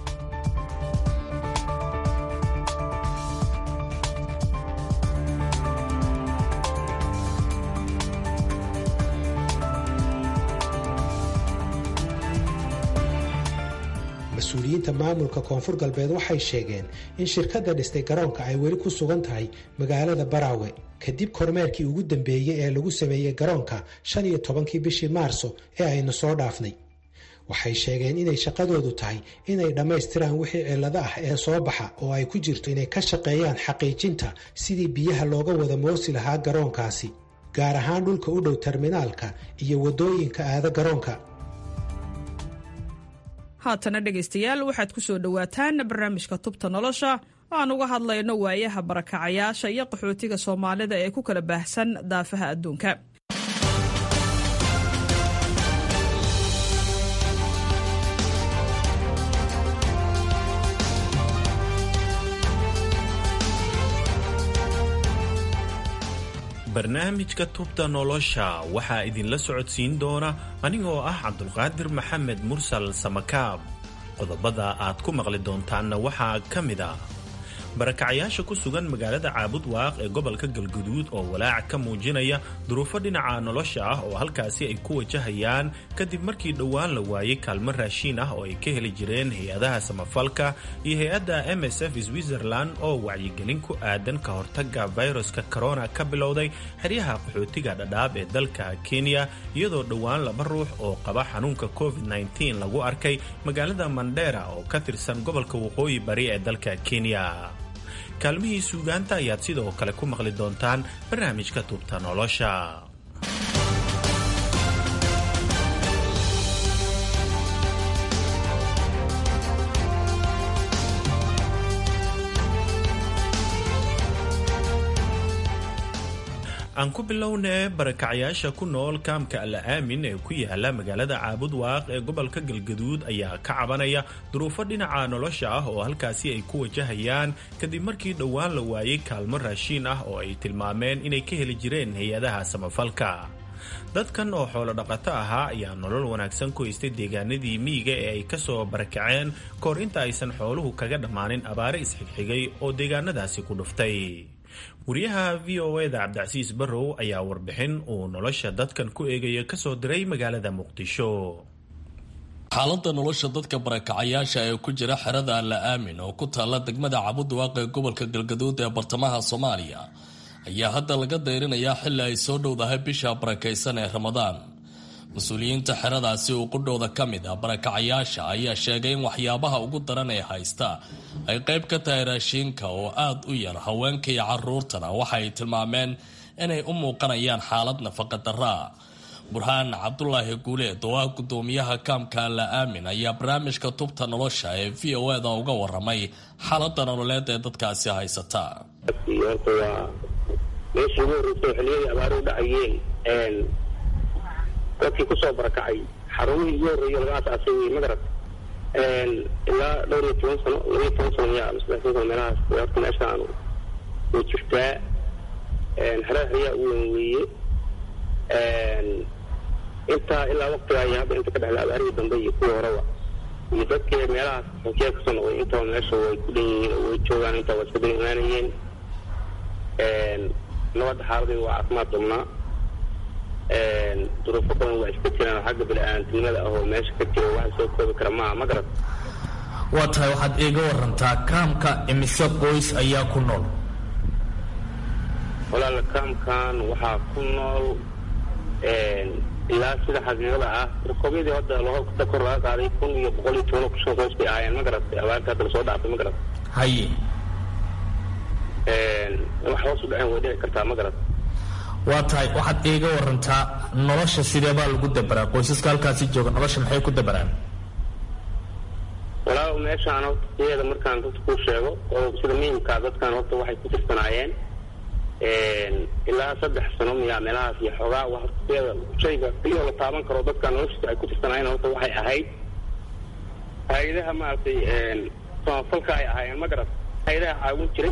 mas-uuliyiinta maamulka koonfur galbeed waxay sheegeen in shirkadda dhistay garoonka ay weli ku sugan tahay magaalada baraawe kadib kormeerkii ugu dambeeyey ee lagu sameeyey garoonka shan iyo tobankii bishii maarso ee aynu soo dhaafnay waxay sheegeen inay shaqadoodu tahay inay dhammaystiraan wixii cillado ah ee soo baxa oo ay ku jirto inay ka shaqeeyaan xaqiijinta sidii biyaha looga wada moosi lahaa garoonkaasi gaar ahaan dhulka u dhow terminaalka iyo waddooyinka aada garoonka haatana dhegaystayaal waxaad ku soo dhowaataan barnaamijka tubta nolosha oo aan uga hadlayno waayaha barakacayaasha iyo qaxootiga soomaalida ee ku kala baahsan daafaha adduunka barnaamijka tubta nolosha waxaa idinla socodsiin doona anigoo ah cabdulqaadir maxamed mursal samakaab qodobada aad ku maqli doontaanna waxaa ka mid a barakacayaasha ku sugan magaalada caabud waaq ee gobolka galguduud oo walaac ka muujinaya duruufo dhinaca nolosha ah oo halkaasi ay ku wajahayaan kadib markii dhowaan la waayey kaalmo raashiin ah oo ay ka heli jireen hay-adaha samafalka iyo hay-adda m s f switzerland oo wacyigelin ku aadan ka hortaga viruska corona ka bilowday xeryaha qaxootiga dhadhaab ee dalka kenya iyadoo dhowaan laba ruux oo qaba xanuunka covid-19 lagu arkay magaalada mandera oo ka tirsan gobolka waqooyi bari ee dalka kenya kaalmihii suugaanta ayaad sidoo kale ku maqli doontaan barnaamijka tubta nolosha aan ku bilownee barakacayaasha ku nool kaamka alla aamin ee ku yaala magaalada caabud waaq ee gobolka galgaduud ayaa ka cabanaya duruufo dhinaca nolosha ah oo halkaasi ay ku wajahayaan kadib markii dhowaan la waayey kaalmo raashiin ah oo ay tilmaameen inay ka heli jireen hay-adaha samafalka dadkan oo xoolo dhaqato ahaa ayaa nolol wanaagsan ku haystay deegaanadii miyiga ee ay kasoo barakaceen kahor inta aysan xooluhu kaga dhammaanin abaare isxigxigay oo deegaanadaasi ku dhuftay wariyaha v o eda cabdicasiis barrow ayaa warbixin uu nolosha dadkan ku eegaya kasoo diray magaalada muqdisho xaaladda nolosha dadka barakacayaasha ee ku jira xerada alla aamin oo ku taalla degmada cabudwaaq ee gobolka galgaduud ee bartamaha soomaaliya ayaa hadda laga dayrinayaa xilli ay soo dhowdahay bisha barakaysan ee ramadaan mas-uuliyiinta xeradaasi uu qudhowda ka mid ah barakacayaasha ayaa sheegay in waxyaabaha ugu daran ee haysta ay qayb ka tahay raashiinka oo aada u yar haweenka iyo caruurtana waxa ay tilmaameen inay u muuqanayaan xaalad nafaqa daraa burhaan cabdulaahi guuleed oo ah gudoomiyaha kaamka alla aamin ayaa barnaamijka tubta nolosha ee v o eda uga waramay xaaladda nololeed ee dadkaasi haysata meeshii ugu horreysay xilliyadii abaaruhu dhacayeen dadkii kusoo barakacay xarumihii ugu horreeyo laga asaasay wey magarad ilaa dhowr iyo toban sano laba iyo toban sano miyaa ama saddex toban sano meelahaas horta meeshaan way jirtaa xerada xeryaa u weyn weeye intaa ilaa waktigaa iyo hadda inta ka dhexda abaarihii dambe iyo kuwii horeba iyo dadkii meelahaas xunkiya kasoo noqday intaba meesha way ku dhan yihiin oo way joogaan intaa waa iska dan imaanayeen nabadda xaaladii waa caafimaad qabnaa duruufo badan waa iska jiraan xagga bini-aantinimada ah oo meesha ka jiro waxa soo koobi kara maaha ma garad waa tahay waxaad iiga warantaa kaamka imise qoys ayaa ku nool walaala kaamkan waxaa ku nool ilaa sida xaqiiqada ah rukobyadii hadda lahorkada kor laga qaaday kun iyo boqol iyo toban kushan qoys bay ahaayeen ma garad abaarta hadda lasoo dhaafay ma garad haye wax hoos u dhaceen way dhici kartaa ma garad waa tahay waxaad iiga warantaa nolosha sideebaa lagu dabaraa qoysaska halkaasi jooga nolosha maxay ku dabaraan walaal meeshaan horta sideeda markaan dadka ku sheego oo sida muhimkaa dadkan horta waxay ku tirsanaayeen ilaa saddex sano miyaa meelahaas iyo xoogaa waqtiyada shayga iyoo la taaban karo dadka noloshiisa ay ku tirsanaayeen horta waxay ahayd hay-adaha maaragtay samafalka ay ahaayeen ma garat hay-adaha caawin jiray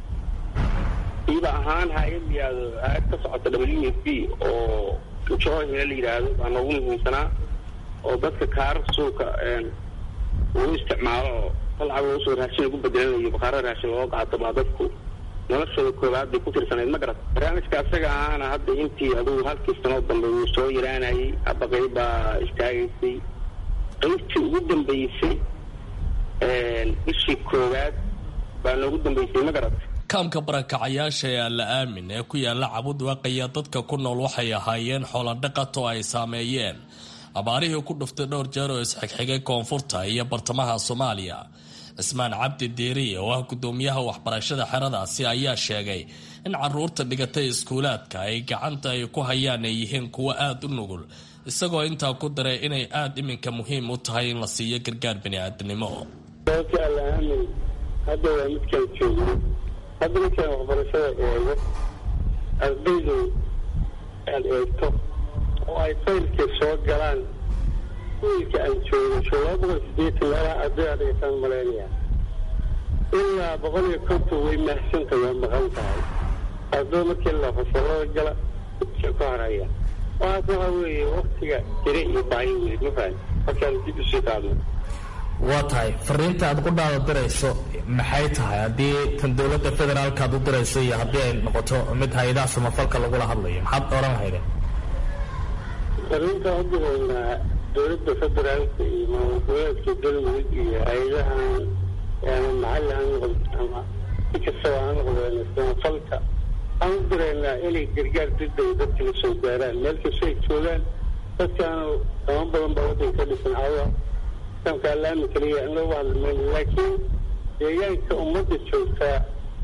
iba ahaan hay-ad liyaado hay-ad ka socota w f b oo johina la yidhaahdo baa noogu muhiimsanaa oo dadka kaara suuka lagu isticmaalo oo qalcab loo soo raashin lagu bedelanayo baqaaro raashin loo qaato baa dadku noloshooda koobaad bay ku tirsanayd ma garat barnaamijka asaga ahaana hadda intii adugu halkii sanoo dambe wuu soo yaraanayay hadda qayb baa istaagaysay qaybtii ugu dambeysay bishii koowaad baa noogu dambeysay ma garat kaamka barakacayaasha ee alla aamin ee ku yaala cabud waaqaya dadka ku nool waxay ahaayeen xooladhaqato ay saameeyeen abaarihii ku dhuftay dhowr jeer oo isxigxigay koonfurta iyo bartamaha soomaaliya cismaan cabdi diiriye oo ah gudoomiyaha waxbarashada xeradaasi ayaa sheegay in caruurta dhigatay iskuulaadka ay gacanta ay ku hayaan ay yihiin kuwo aada u nugul isagoo intaa ku daray inay aada iminka muhiim u tahay in la siiyo gargaar bini-aadamnimo sababta alaamin hadda waa midkaan joogno hadda midkaan waxbarashada eego ardaydu aad eegto oo ay faylkii soo galaan wiilka aan joogo sho laba boqol sideetan meelaha arday aa dhigataan malaynaya ilaa boqol iyo konton way mahsanta waa maqan tahay arday markii la fasalada gala ka haraya waxaas waxa weeye waktiga jire iyo baayo weli ma fahan markaan dib usii qaadno waa tahay fariinta aad ku dhaada dirayso maxay tahay haddii tan dowladda federaalka aad u dirayso iyo haddii ay noqoto mid hay-adaha samafalka lagula hadlayo maxaad oran lahaydeen fariinta u diraynaa dowladda federaalka iyo maamul goboleedka galmudug iyo hay-adahan ama maxalli ha noqdo ama si kastaba ha noqdeen samafalka aan u diraynaa inay gargaar degdega dadka la soo gaaraan meel kasta ay joogaan dadkaanu dama badan baa waddanka ka dhisan cawa samka allaami kaliya in loogu hadlamayno laakiin deegaanka ummadda joogtaa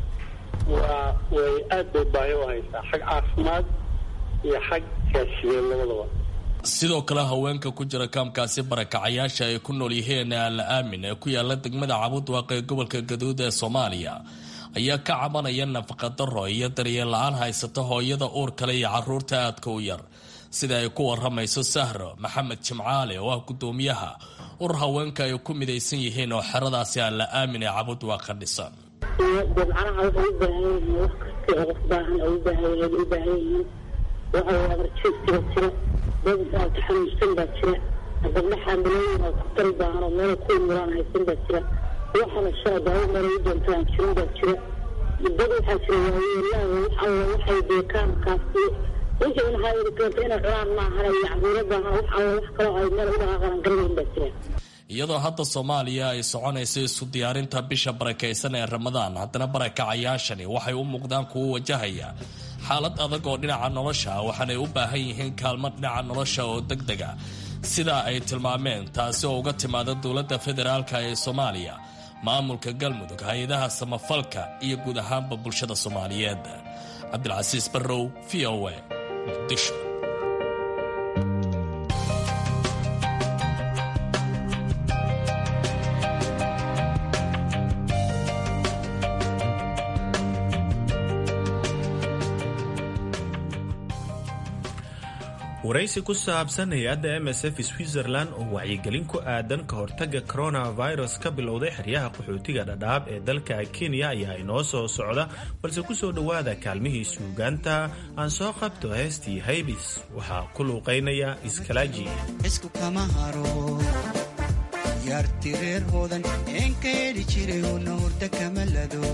waa way aad bay baahi u haysaa xag caafimaad iyo xag gaashiyeed labadaba sidoo kale haweenka ku jira kaamkaasi barakacayaasha ay ku nool yihiin alla aamin ee ku yaala degmada cabudwaaq ee gobolka gaduud ee soomaaliya ayaa ka cabanaya nafaqa daro iyo daryeel la-aan haysata hooyada uur kale iyo caruurta aadka u yar sida ay ku waramayso sahro maxamed jimcaale oo ah gudoomiyaha urur haweenka ay ku midaysan yihiin oo xeradaasi alla aamin ee cabudwaaq ka dhisan dabcanaha waxay u baahan yihiin wax kasta oo qof baahan oo u baahan yihiin u baahan yihiin waxa way abarjeed jira jira dad aad xanuunsan baa jira gabdho xaamilooyin oo khatar baahan oo meel ku imuraan haysan baa jira waxana shaa daawo meel u doontaan jirin baa jira dad waxaa jira waayeelaha wax alla waxay deekaankaasi wixii un hayadi keento inay cunaan maahan iyo cabuuro baahan wax alla wax kaloo ay meel u dhaqaaqaran garanayn baa jira iyadoo hadda soomaaliya ay soconayso isu diyaarinta bisha barakaysan ee ramadaan haddana barakacayaashani waxay u muuqdaan kuwo wajahaya xaalad adag oo dhinaca nolosha waxaanay u baahan yihiin kaalmo dhinaca nolosha oo deg dega sidaa ay tilmaameen taasi oo uga timaada dowladda federaalka ee soomaaliya maamulka galmudug hay-adaha samafalka iyo guud ahaanba bulshada soomaaliyeed cabdilcasiis barrow v o a muqdisho waraysi ku saabsan hay-adda m s f switzerland oo wacyigelin ku aadan ka hortaga coronavirus ka bilowday xeryaha qaxootiga dhadhaab ee dalka kenya ayaa inoo soo socda balse ku soo dhowaada kaalmihii suugaanta aan soo qabto heestii haybis waxaa ku luuqaynaya iskalaaji isku kama haro yaarti reer hoodan een ka yeedhi jiray una hurda kama lado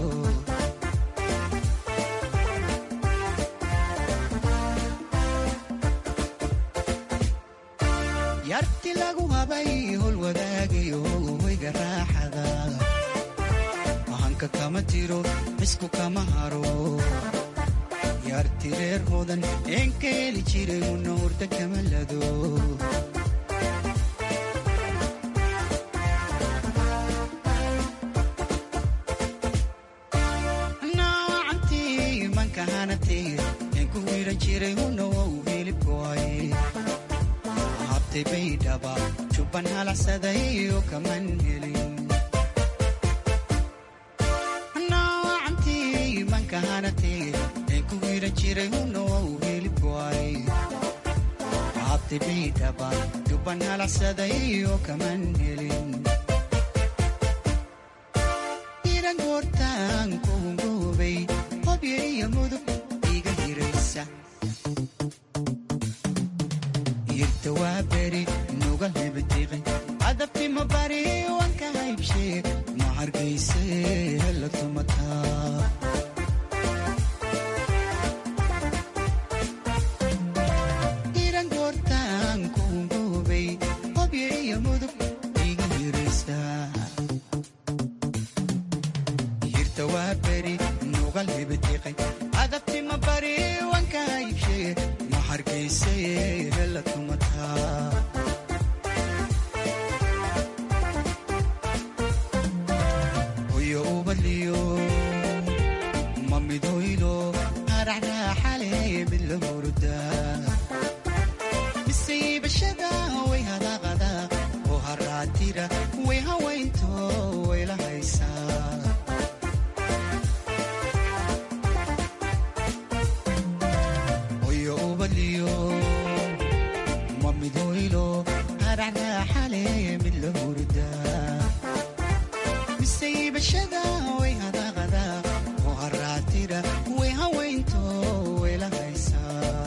yarti lagu habay hol wadaagayo hoyga raaxada ahanka kama tiro isku kama haro yarti reer hoodan een ka heli jiray una hurda kama lado naacantii manka hanatee een ku wiidhan jiray una wow hilibkoay habtay baydhaba jubban halacsadayo kaman helin naacantii manka hanatee een ku wiiran jiray hunow hilibkuay habtay baydhaba jubban halacsaday oo kaman helin iran goortaan kuhungoobay hobyo iyo mudug iga hiraysa irta waa beri nugal hebadiqi cadabtima bari wanka haybshe ma hargayse hela tumataa iran goortaan kuhungoobay hobyo iyo mudug iga hiraysa irta waa beri nugal hebadiqi cadabtima bari wanka haybshe ma hargayse hela tumataa hoyo ubaliyo mamidoylo araxraaxale mid la hurda misiibashada way hadaqada oo haraatira way hawaynto way la haysaa hoyo ubaliyo mamidoylo araxraaxale mid la hurda misaybashada way hadaqada oo haraatira way hawaynto way la haysaa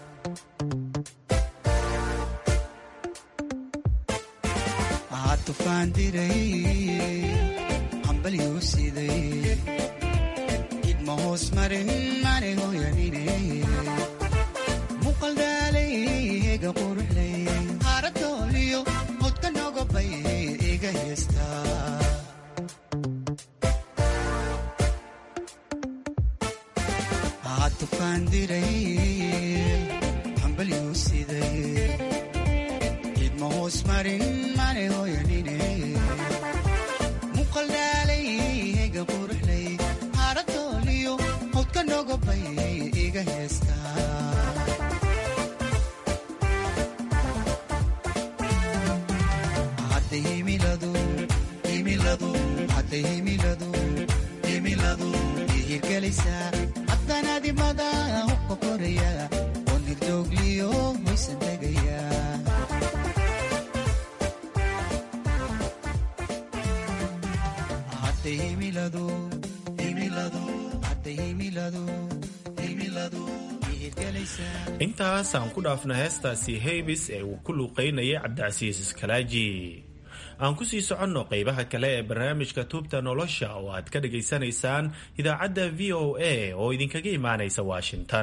aa tufaan diray hambalyuu siday idma hoos marin mane hooyanine muqaldaalay ega quruxlay haradooliyo hodka nogobay iga heestaa aa tufaan diray hambalyuu siday idma hoos marin mane hooyanine muqaldaalay ega quruxlay haradooliyo hodka nogobay iga heestaa hadday himiladu himiladu hadday himiladu himiladu ihirgelaysaa haddanaadimada hubka koraya oo nirdoogliyo hoysan tegaya hadday himiladu himiladu hadday himiladu himiladu ihirgelaysaa intaas aan ku dhaafna heestaasi heybis ee uu ku luuqaynayay cabdicasiis iskalaaji aan ku sii soconno qaybaha kale ee barnaamijka tuubta nolosha oo aad ka dhagaysanaysaan idaacadda v o a oo idinkaga imaanaysa washington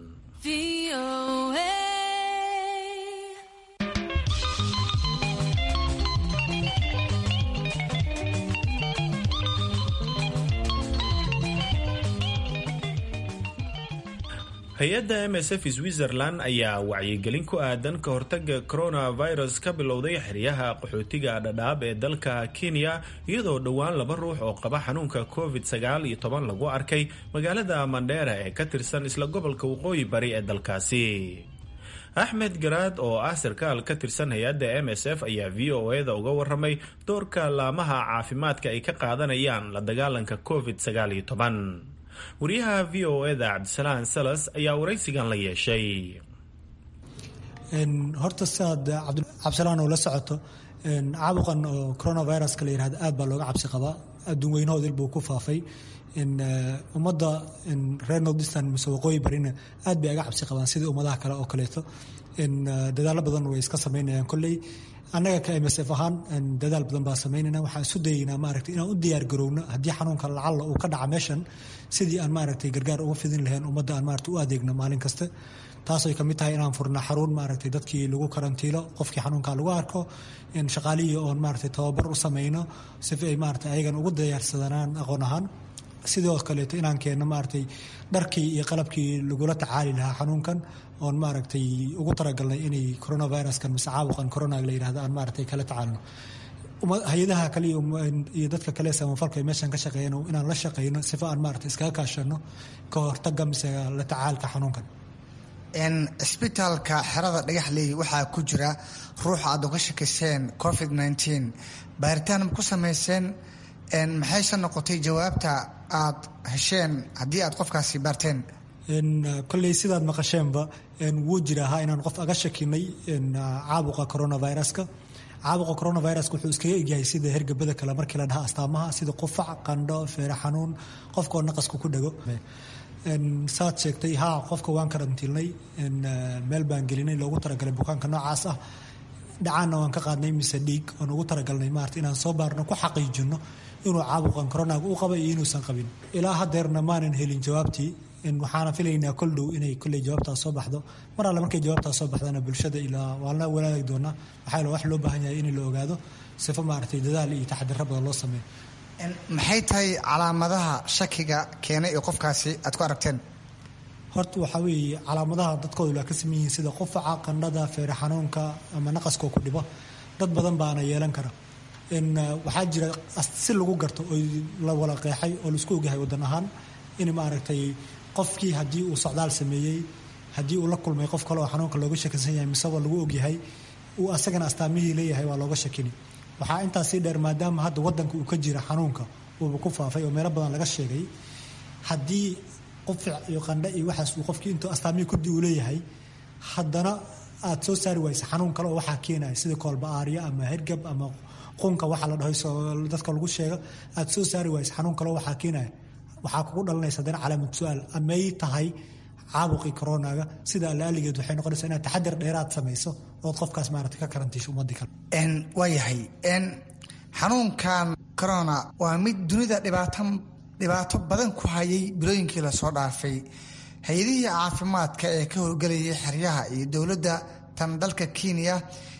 hay-adda msf switzerland ayaa wacyigelin ku aadan ka hortaga coronavirus ka bilowday xeryaha qaxootiga dhadhaab ee dalka kenya iyadoo dhowaan laba ruux oo qaba xanuunka covid sagaal iyo toban lagu arkay magaalada mandheera ee ka tirsan isla gobolka waqooyi bari ee dalkaasi axmed garaad oo ah sarkaal ka tirsan hay-adda m s f ayaa v o eda uga waramay doorka laamaha caafimaadka ay ka qaadanayaan la dagaalanka covid sagaal iyo toban wariyaha v o eda cabdisalaan salas ayaa waraysigan la yeeshay horta siaad cabdisalaan oo la socoto caabuqan oo coronaviruska la yihahdo aad baa looga cabsi qabaa adduun weynahoodil buu ku faafay ummadda reer nordistan mise waqooyi barina aad bay aga cabsi qabaan sidii ummadaha kale oo kaleeto dadaalo badan way iska samaynayaan kolley annaga ka msf ahaan dadaal badan baa samaynayna waxaan isu dayeynaa maaragtay inaan u diyaar garowno haddii xanuunka lacalla uu ka dhaca meeshan sidii aan maaragtay gargaar uga fidin lahayn ummadda aan maaragtay u adeegno maalin kasta taasay kamid tahay inaan furna xarun maaragtay dadkii lagu karantiilo qofkii xanuunka lagu arko shaqaalihii oon maaragtay tababar u sameyno sifa ay maaragtay ayagan ugu diyaarsadanaan aqoon ahaan sidoo kaleeto inaan keenno maaragtay dharkii iyo qalabkii lagula tacaali lahaa xanuunkan oon maaragtay ugu talagalnay inay coronaviruskan mise caabuqan corona la yidhahdo aan maaragtay kala tacaalno hay-adaha kale iyo dadka kale samafalka ee meeshan ka shaqeeyana inaan la shaqeyno sifa aan maaragtay iskaga kaashano ka hortaga mise la tacaalka xanuunkan cisbitaalka xerada dhagaxley waxaa ku jira ruux aad uga shakayseen covid nteen baaritaan ma ku samayseen maxayse noqotay jawaabta aad hesheen haddii aad qofkaasi baarteen kolley sidaad maqasheenba wuu jiraahaa inaan qof aga shakinay caabuqa coronaviruska caabuqa coronaviruska wuxuu iskaga egyahay sida hergebada kale markii la dhaha astaamaha sida qufac qandho feere xanuun qofkaoo naqaska ku dhego saad sheegtay haa qofka waan karantiilnay meel baan gelinay loogu talagalay bukaanka noocaas ah dhacaanna waan ka qaadnay mise dhiig oon ugu talagalnay maarata inaan soo baarno ku xaqiijino inuu caabuqan coronaga u qaba iyo inuusan qabin ilaa hadeerna maanan helin jawaabtii waxaana filaynaa kol dhow inay kolley jawaabtaas soo baxdo mar alle markay jawaabtaas soo baxdana bulshada ilaa waan la walaagi doonaa waxaa wax loo baahan yahay in la ogaado sifo maaragtay dadaal iyo taxadiro badan loo sameeyo maxay tahay calaamadaha shakiga keenay ee qofkaasi aad ku aragteen horta waxaa weeye calaamadaha dadkoodu la ka saman yihiin sida qufaca qandhada feere xanuunka ama naqaskoo ku dhibo dad badan baana yeelan kara waxaa jira si lagu garto oo la wala qeexay oo laisku ogyahay wadan ahaan in maaragtay qofkii haddii uu socdaal sameeyey haddii uu la kulmay qof kale oo xanuunka looga shakinsan yahay miseba lagu ogyahay uu asagana astaamihii leeyahay waa looga shakini waxaa intaas sii dheer maadaama hadda wadanka uu ka jira xanuunka uuba ku faafay oo meelo badan laga sheegay haddii qufic iyo qandhe iyo waxaas uu qofkii intuu astaamihii kudi uu leeyahay haddana aad soo saari waysa xanuun kale oo waxaa keenaya sida koolba aarya ama hergab ama qunka waxa la dhaho dadka lagu sheega aad soo saari waysa xanuun kale oo waxaa keenaya waxaa kugu dhalanaysa haddana calaamad su-aal amay tahay caabuqii coronaga sida allaaligeed waxay noqonaysaa inaad taxadir dheeraad samayso ood qofkaas maarata ka karantiisho ummadii kale waa yahay xanuunkan corona waa mid dunida dhibaatan dhibaato badan ku hayay bilooyinkii lasoo dhaafay hay-adihii caafimaadka ee ka howlgelayay xeryaha iyo dowladda tan dalka kenya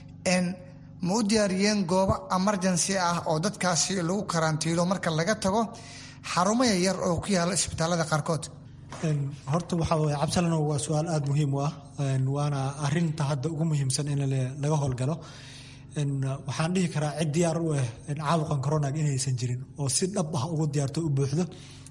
ma u diyaariyeen goobo emergency ah oo dadkaasi lagu karantiilo marka laga tago xarumo yaryar oo ku yaala isbitaalada qaarkood horta waxaa waye cabsalano waa su-aal aada muhiim u ah waana arinta hadda ugu muhiimsan in laga howlgalo waxaan dhihi karaa cid diyaar u ah caabuqan coronaga inaysan jirin oo si dhab ah ugu diyaarto u buuxdo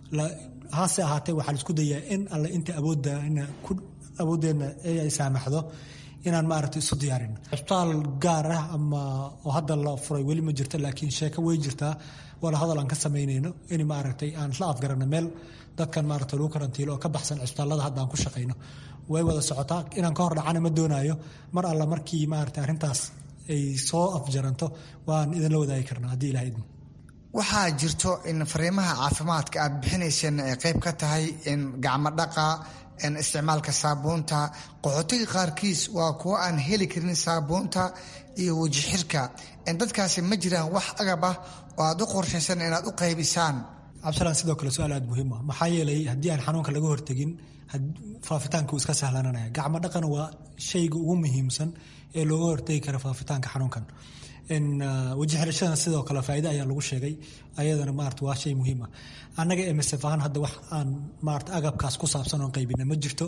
hase ahaatee waxaa laisku dayaa in alle inta awoodda awooddeena ay saamaxdo inaan maaragta isu diyaarin cisbitaal gaar ah ama oo hadda la furay weli ma jirto laakiin sheeko way jirtaa wala hadal aan ka samaynayno in maaragtay aan isla afgarano meel dadkan maaragta lagu karantiilo oo ka baxsan cisbitaallada hadda aan ku shaqayno way wada socotaa inaan ka hor dhacana ma doonaayo mar alla markii maaragta arrintaas ay soo afjaranto waan idinla wadaagi karnaa haddii ilaha idmo waxaa jirto in fariimaha caafimaadka aad bixinayseen ay qayb ka tahay in gacmo dhaqa isticmaalka saabuunta qaxootiga qaarkiis waa kuwo aan heli karin saabuunta iyo wejixirka dadkaasi ma jiraan wax agab ah oo aad u qorshaysan inaad u qaybisaan cabdisalaan sidoo kale su-aal aada muhiim ah maxaa yeelay haddii aan xanuunka laga hortegin faafitaanka uu iska sahlananaya gacmo dhaqana waa shayga ugu muhiimsan ee looga hortegi kara faafitaanka xanuunkan weji xirashadana sidoo kale faa'iide ayaa lagu sheegay ayadana maarata waa shay muhiim ah annaga msf ahaan hadda wax aan maarata agabkaas ku saabsan oon qaybina ma jirto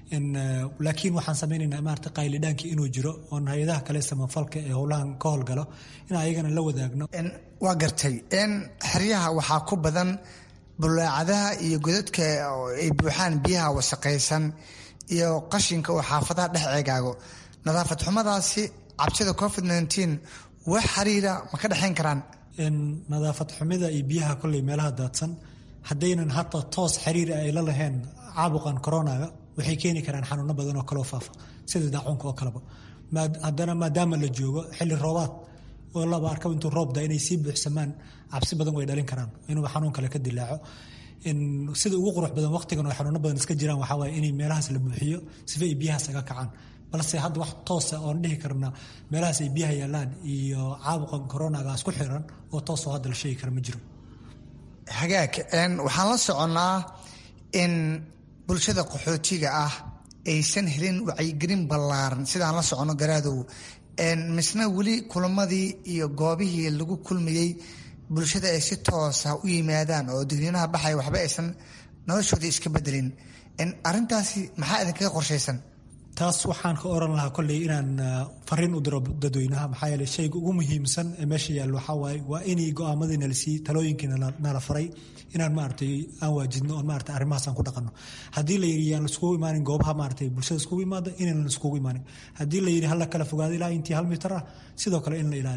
laakiin waxaan samaynaynaa maarata qaylidhaankii inuu jiro oon hay-adaha kale samafalka ee howlahan ka howlgalo in ayagana la wadaagno waa gartay xeryaha waxaa ku badan bulaacadaha iyo godadka ay buuxaan biyaha wasaqaysan iyo qashinka oo xaafadaha dhex ceegaago nadaafad xumadaasi cabsida covid wax xiriira ma ka dhexayn karaan nadaafad xumida iyo biyaha kolley meelaha daadsan haddaynan hata toos xiriir ay la lahayn caabuqan coronaga waxay keeni karaan xanuuno badan oo kaloo faafa sida daacuunka oo kaleba haddana maadaama la joogo xilli roobaad oo laba arkaba intuu roobda inay sii buuxsamaan cabsi badan way dhalin karaan inuu xanuun kale ka dilaaco sida ugu qurux badan waqtigan oo xanuuno badan iska jiraan waxaa waaye inay meelahaas la buuxiyo sifa ay biyahaas aga kacaan balse hadda wax toosa oon dhihi karna meelahaas ay biyaha yaalaan iyo caabuqan coronagaas ku xiran oo toosoo hadda la sheegi kara ma jiro hagaag waxaan la soconnaa in bulshada qaxootiga ah aysan helin wacyigelin ballaaran sidaan la soconno garaadow misna weli kulamadii iyo goobihii lagu kulmayey bulshada ay si toosa u yimaadaan oo digniinaha baxaya waxba aysan noloshoodii iska bedelin arintaasi maxaa idinkaga qorshaysan taas waxaan ka oran lahaa kolley inaan fariin u diro dadweynaha maxaa yeele shayga ugu muhiimsan ee meesha yaallo waxaa waaye waa inay go-aamadii nala siiyey talooyinkii nala faray inaan maaragtay aan waajidno oon maaragtay arrimahaas aan ku dhaqanno haddii la yidhi yaan laiskugu imaanin goobaha maaragtay bulshada iskugu imaada inaan laiskugu imaanin haddii la yidhi hala kala fogaado ilaa intii hal mitar ah sidoo kale in la ilaaliyo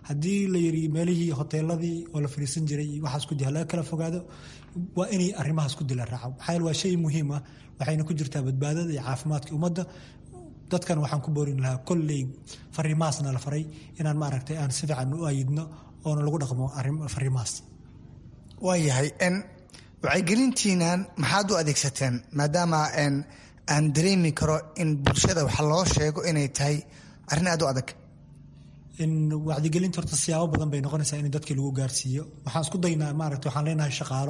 haddii la yiri meelihii hoteeladii oo la fariisan jiray iyo waxaas ku jira laga kala fogaado waa inay arrimahaas ku dila raaco maxaa yeele waa shay muhiim ah waxayna ku jirtaa badbaadada iyo caafimaadka ummadda dadkan waxaan ku boorin lahaa kolley fariimahaasna la faray inaan maaragtay aan si fiican u ayidno oona lagu dhaqmo fariimahaas waayahay wacyigelintiinan maxaad u adeegsateen maadaama aan dareemi karo in bulshada wax loo sheego inay tahay arrin aad u adag wacdigelinta horta siyaabo badan bay noqonaysaa in dadkii lagu gaarsiiyo waxaan isku daynaa maaragta waxaan leenahay shaqaalo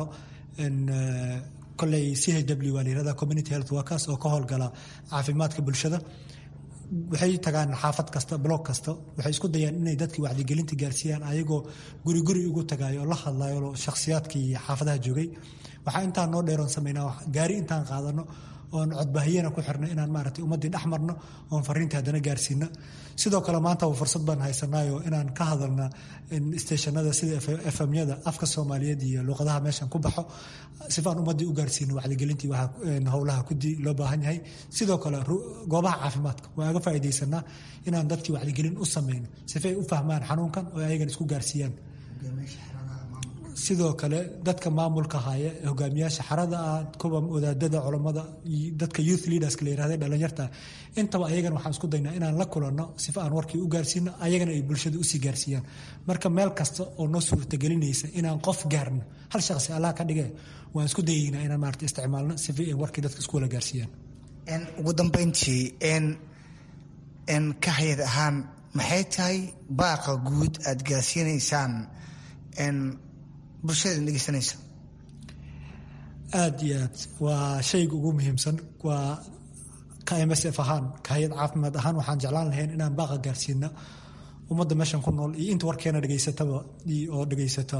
koley c h w waa la yirahda community health workers oo ka howlgala caafimaadka bulshada waxay tagaan xaafad kasta block kasta waxay isku dayaan inay dadkii wacdigelinta gaarsiiyaan ayagoo guri guri ugu tagayo oo la hadlayo shakhsiyaadkii xaafadaha joogay waxaa intaan noo dheeroon samaynaa gaari intaan qaadano oon codbaahiyana ku xirno inaan maaragtay ummaddii dhex marno oon fariintii haddana gaarsiino sidoo kale maanta fursad baan haysanaayo inaan ka hadalna stationada sida efamyada afka soomaaliyeed iyo luuqadaha meeshan ku baxo sifaan ummaddii u gaarsiino wacdigelintii howlaha kudi loo baahan yahay sidoo kale goobaha caafimaadka waa aga faa'iidaysanaa inaan dadkii wacdigelin u samayno sifay u fahmaan xanuunkan oo ayagan isku gaarsiiyaan sidoo kale dadka maamulka haya hogaamiyaasha xarada ah kuwa wadaadada culammada dadka youth leaderska la yirahda dhalinyarta intaba ayagana waxaan isku daynaa inaan la kulanno sifa aan warkii u gaarsiino ayagana ay bulshada usii gaarsiiyaan marka meel kasta oo noo suurtagelinaysa inaan qof gaarno hal shaqsi allah ka dhige waan isku dayaynaa inaan maarata isticmaalno sifa ay warkii dadka isku wala gaarsiiyaan ugu dambeyntii n ka hayad ahaan maxay tahay baaqa guud aad gaarsiinaysaan bulshada dhegeysanaysa aada iyo aad waa shayga ugu muhiimsan waa ka m s f ahaan ka hay-ad caafimaad ahaan waxaan jeclaan lahayn inaan baaqa gaarsiino ummadda meeshan ku nool iyo inta warkeena dhegeysataba oo dhegeysata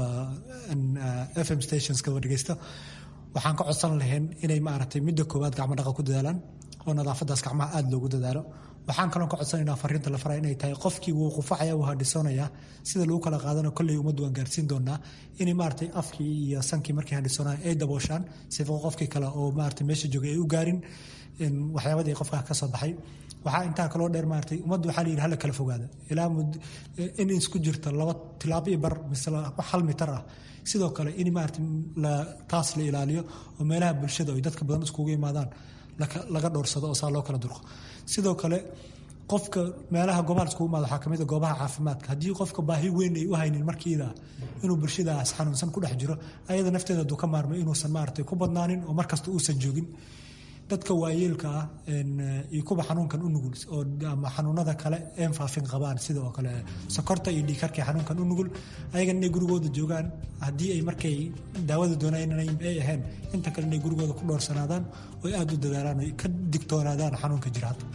f m stationskaba dhegeysta waxaan ka codsan lahayn inay maaragtay midda koowaad gacmo dhaqa ku dadaalaan oo nadaafadaas gacmaha aada loogu dadaalo waxaan kaloo ka codsanaynaa fariinta la faraya inay tahay qofkii wuu qufacaya wuu hadhisoonaya sida lagu kala qaadano kolley ummaddu waan gaarsiin doonaa inay maaragtay afkii iyo sankii markay hadhisoonaya ay dabooshaan sifa qofkii kale oo maaragtay meesha joogay ay u gaarin waxyaabadii qofkaa ka soo baxay waxaa intaa kaloo dheer maaragtay ummaddu waxaa la yidhi hala kala fogaada ilaa in isku jirta laba tilaabo iyo bar mise wax hal mitar ah sidoo kale in maaragtay taas la ilaaliyo oo meelaha bulshada ay dadka badan iskugu imaadaan laga dhowrsado oo saa loo kala durqo sidoo kale qofka meelaha goobaha iskugu imaado waxaa kamid a goobaha caafimaadka haddii qofka baahi weyn ay u haynin markiida inuu bulshadaas xanuunsan ku dhex jiro ayada nafteeda aduu ka maarmay inuusan maaragtay ku badnaanin oo markasta uusan joogin dadka waayeelka ah iyo kuwa xanuunkan u nugul oo ama xanuunada kale een faafin qabaan sida oo kale sokorta iyo dhiikarka xanuunkan u nugul ayagan inay gurigooda joogaan haddii ay markay daawada doonayeen ay ahayn inta kale inay gurigooda ku dhowrsanaadaan oo aada u dadaalaan oo ka digtoonaadaan xanuunka jira hadda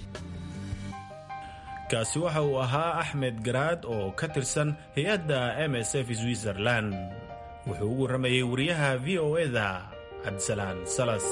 kaasi waxa uu ahaa axmed garaad oo ka tirsan hay-adda m s f switzerland wuxuu u warramayey wariyaha v o eda cabdisalaan salas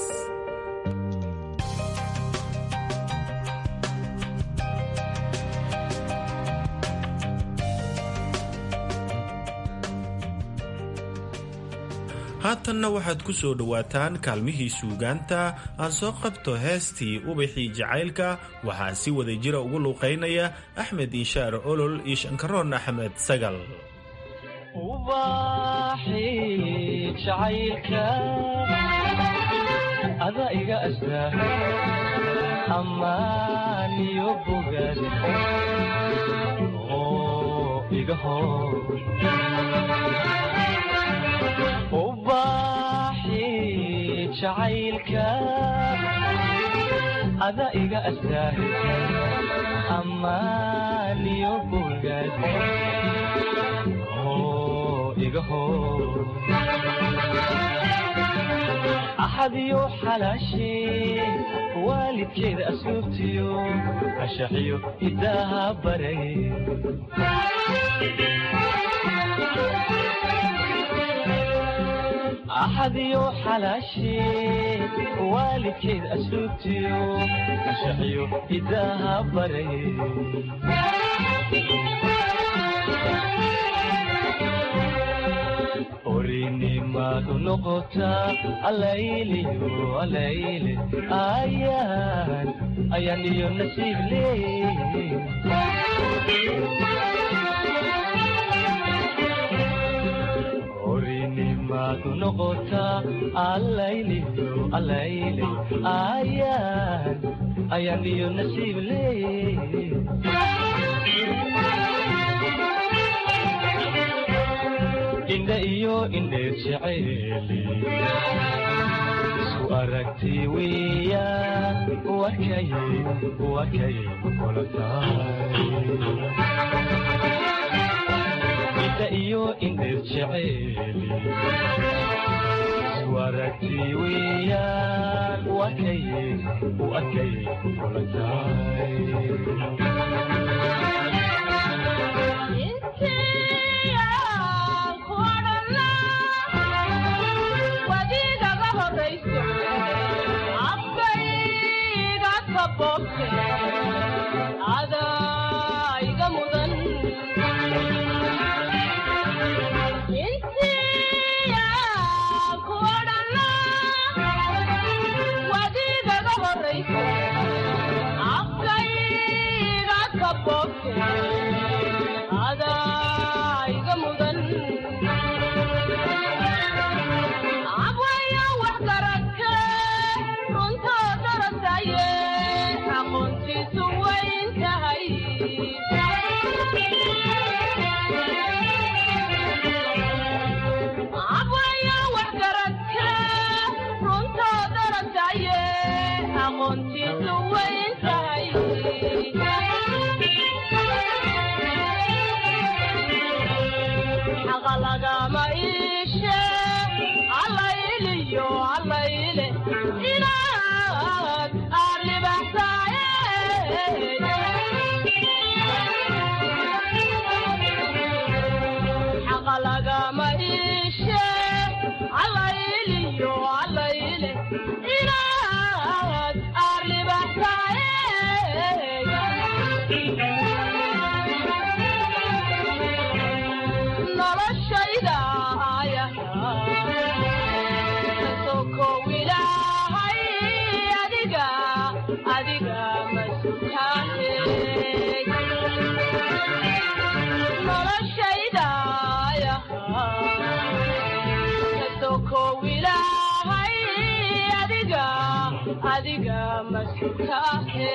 haatanna waxaad ku soo dhowaataan kaalmihii suugaanta aan soo qabto heestii ubaxii jacaylka waxaa si wada jira ugu luuqaynaya axmed inshaar olol iyo shankaroon axmed sagal ada iga astaa amaaniyo bogaad oo iga hor ubaaxi jacaylka ada iga astaa amaaniyo bogaad oo iga hor axadiyo xalaashee waalidkeeda asluubtiyo ashaxiyo hidaaha baray axadiyo xalaashee waalidkeed asluubtiyo ashaxiyo hidaaha baray orinimadu noqotaa alayliyo alayle ayaan ayaan iyo nasiib leey maad noqotaa allayliyo allayle ayaan ayaan iyo nasiib leeye indha iyo indheer jeceeli isku aragti weya wakay wakay kula tahay indha iyo indheer jeceeli isku aragti weya wakay wakay kula tahay adaiga mudan insiya kuodhana wadigaga horaysa afkayga kabobte adaiga mudan abwaya wax garagke runtoo darasaye aqoontiisu wayn tahay abwaya wax garagke runtoo darasaye aqoontiisu wayn tahay xaqa lagama iishe allayliyo allayle inaad aad libaxsaaye xaqa lagama iishe allayliyo allayle inaad aad libaxsaaye noloshayda ayasokow ilaahay adiga adiga masutaane noloshayda kasokow ilaahay adiga adiga masutaane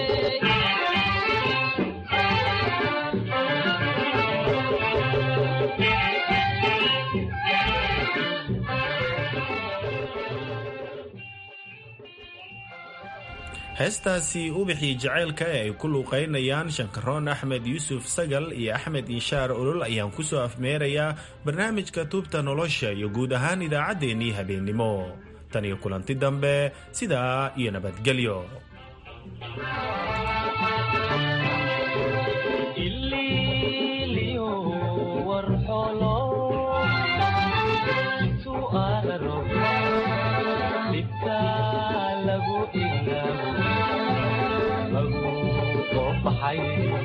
heestaasi ubixii jacaylka ee ay ku luuqaynayaan shankaroon axmed yuusuf sagal iyo axmed inshaar olol ayaan ku soo afmeerayaa barnaamijka tuubta nolosha iyo guud ahaan idaacaddeenii habeennimo tan iyo kulanti dambe sidaa iyo nabadgelyo ililiyo warxolo intuu araro dhibka lagu ilaabo lagu qoobaxay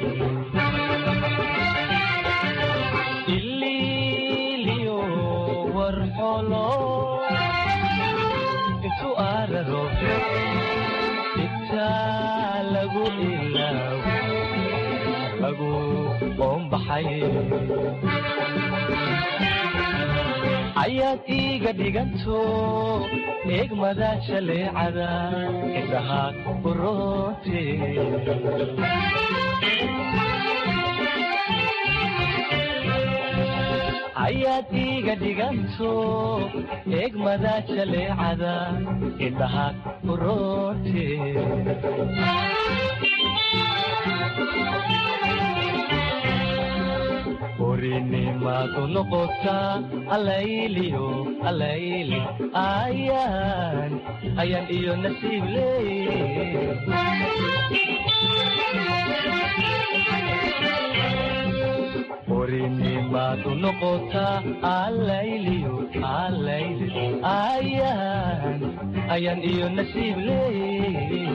ililiyo warxolo intuu araro dhibka lagu ilaabo lagu qoombaxay ayaad iiga dhiganto eegmada jaleecada indhaha uroote ayaad iiga dhiganto eegmada jaleecada indhaha uroote orinimaad u noqotaa allayliyo allayle ayaan ayaan iyo nasiib leeye orinimaad u noqotaa allayliyo allayle ayaan ayaan iyo nasiib leeye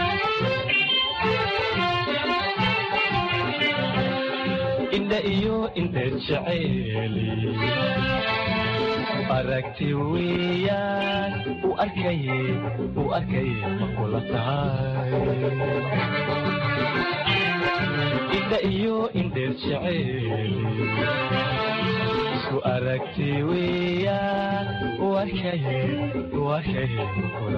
indha iyo indheer jeceeli aragti weeyaan u arkaye u arkaye ma kula tahay indha iyo indheer jeceeli isku aragti weeyaan warkaye warkaye kula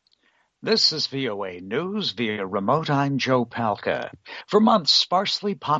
This is VOA News via remote. I'm Joe Palca. For months, sparsely populated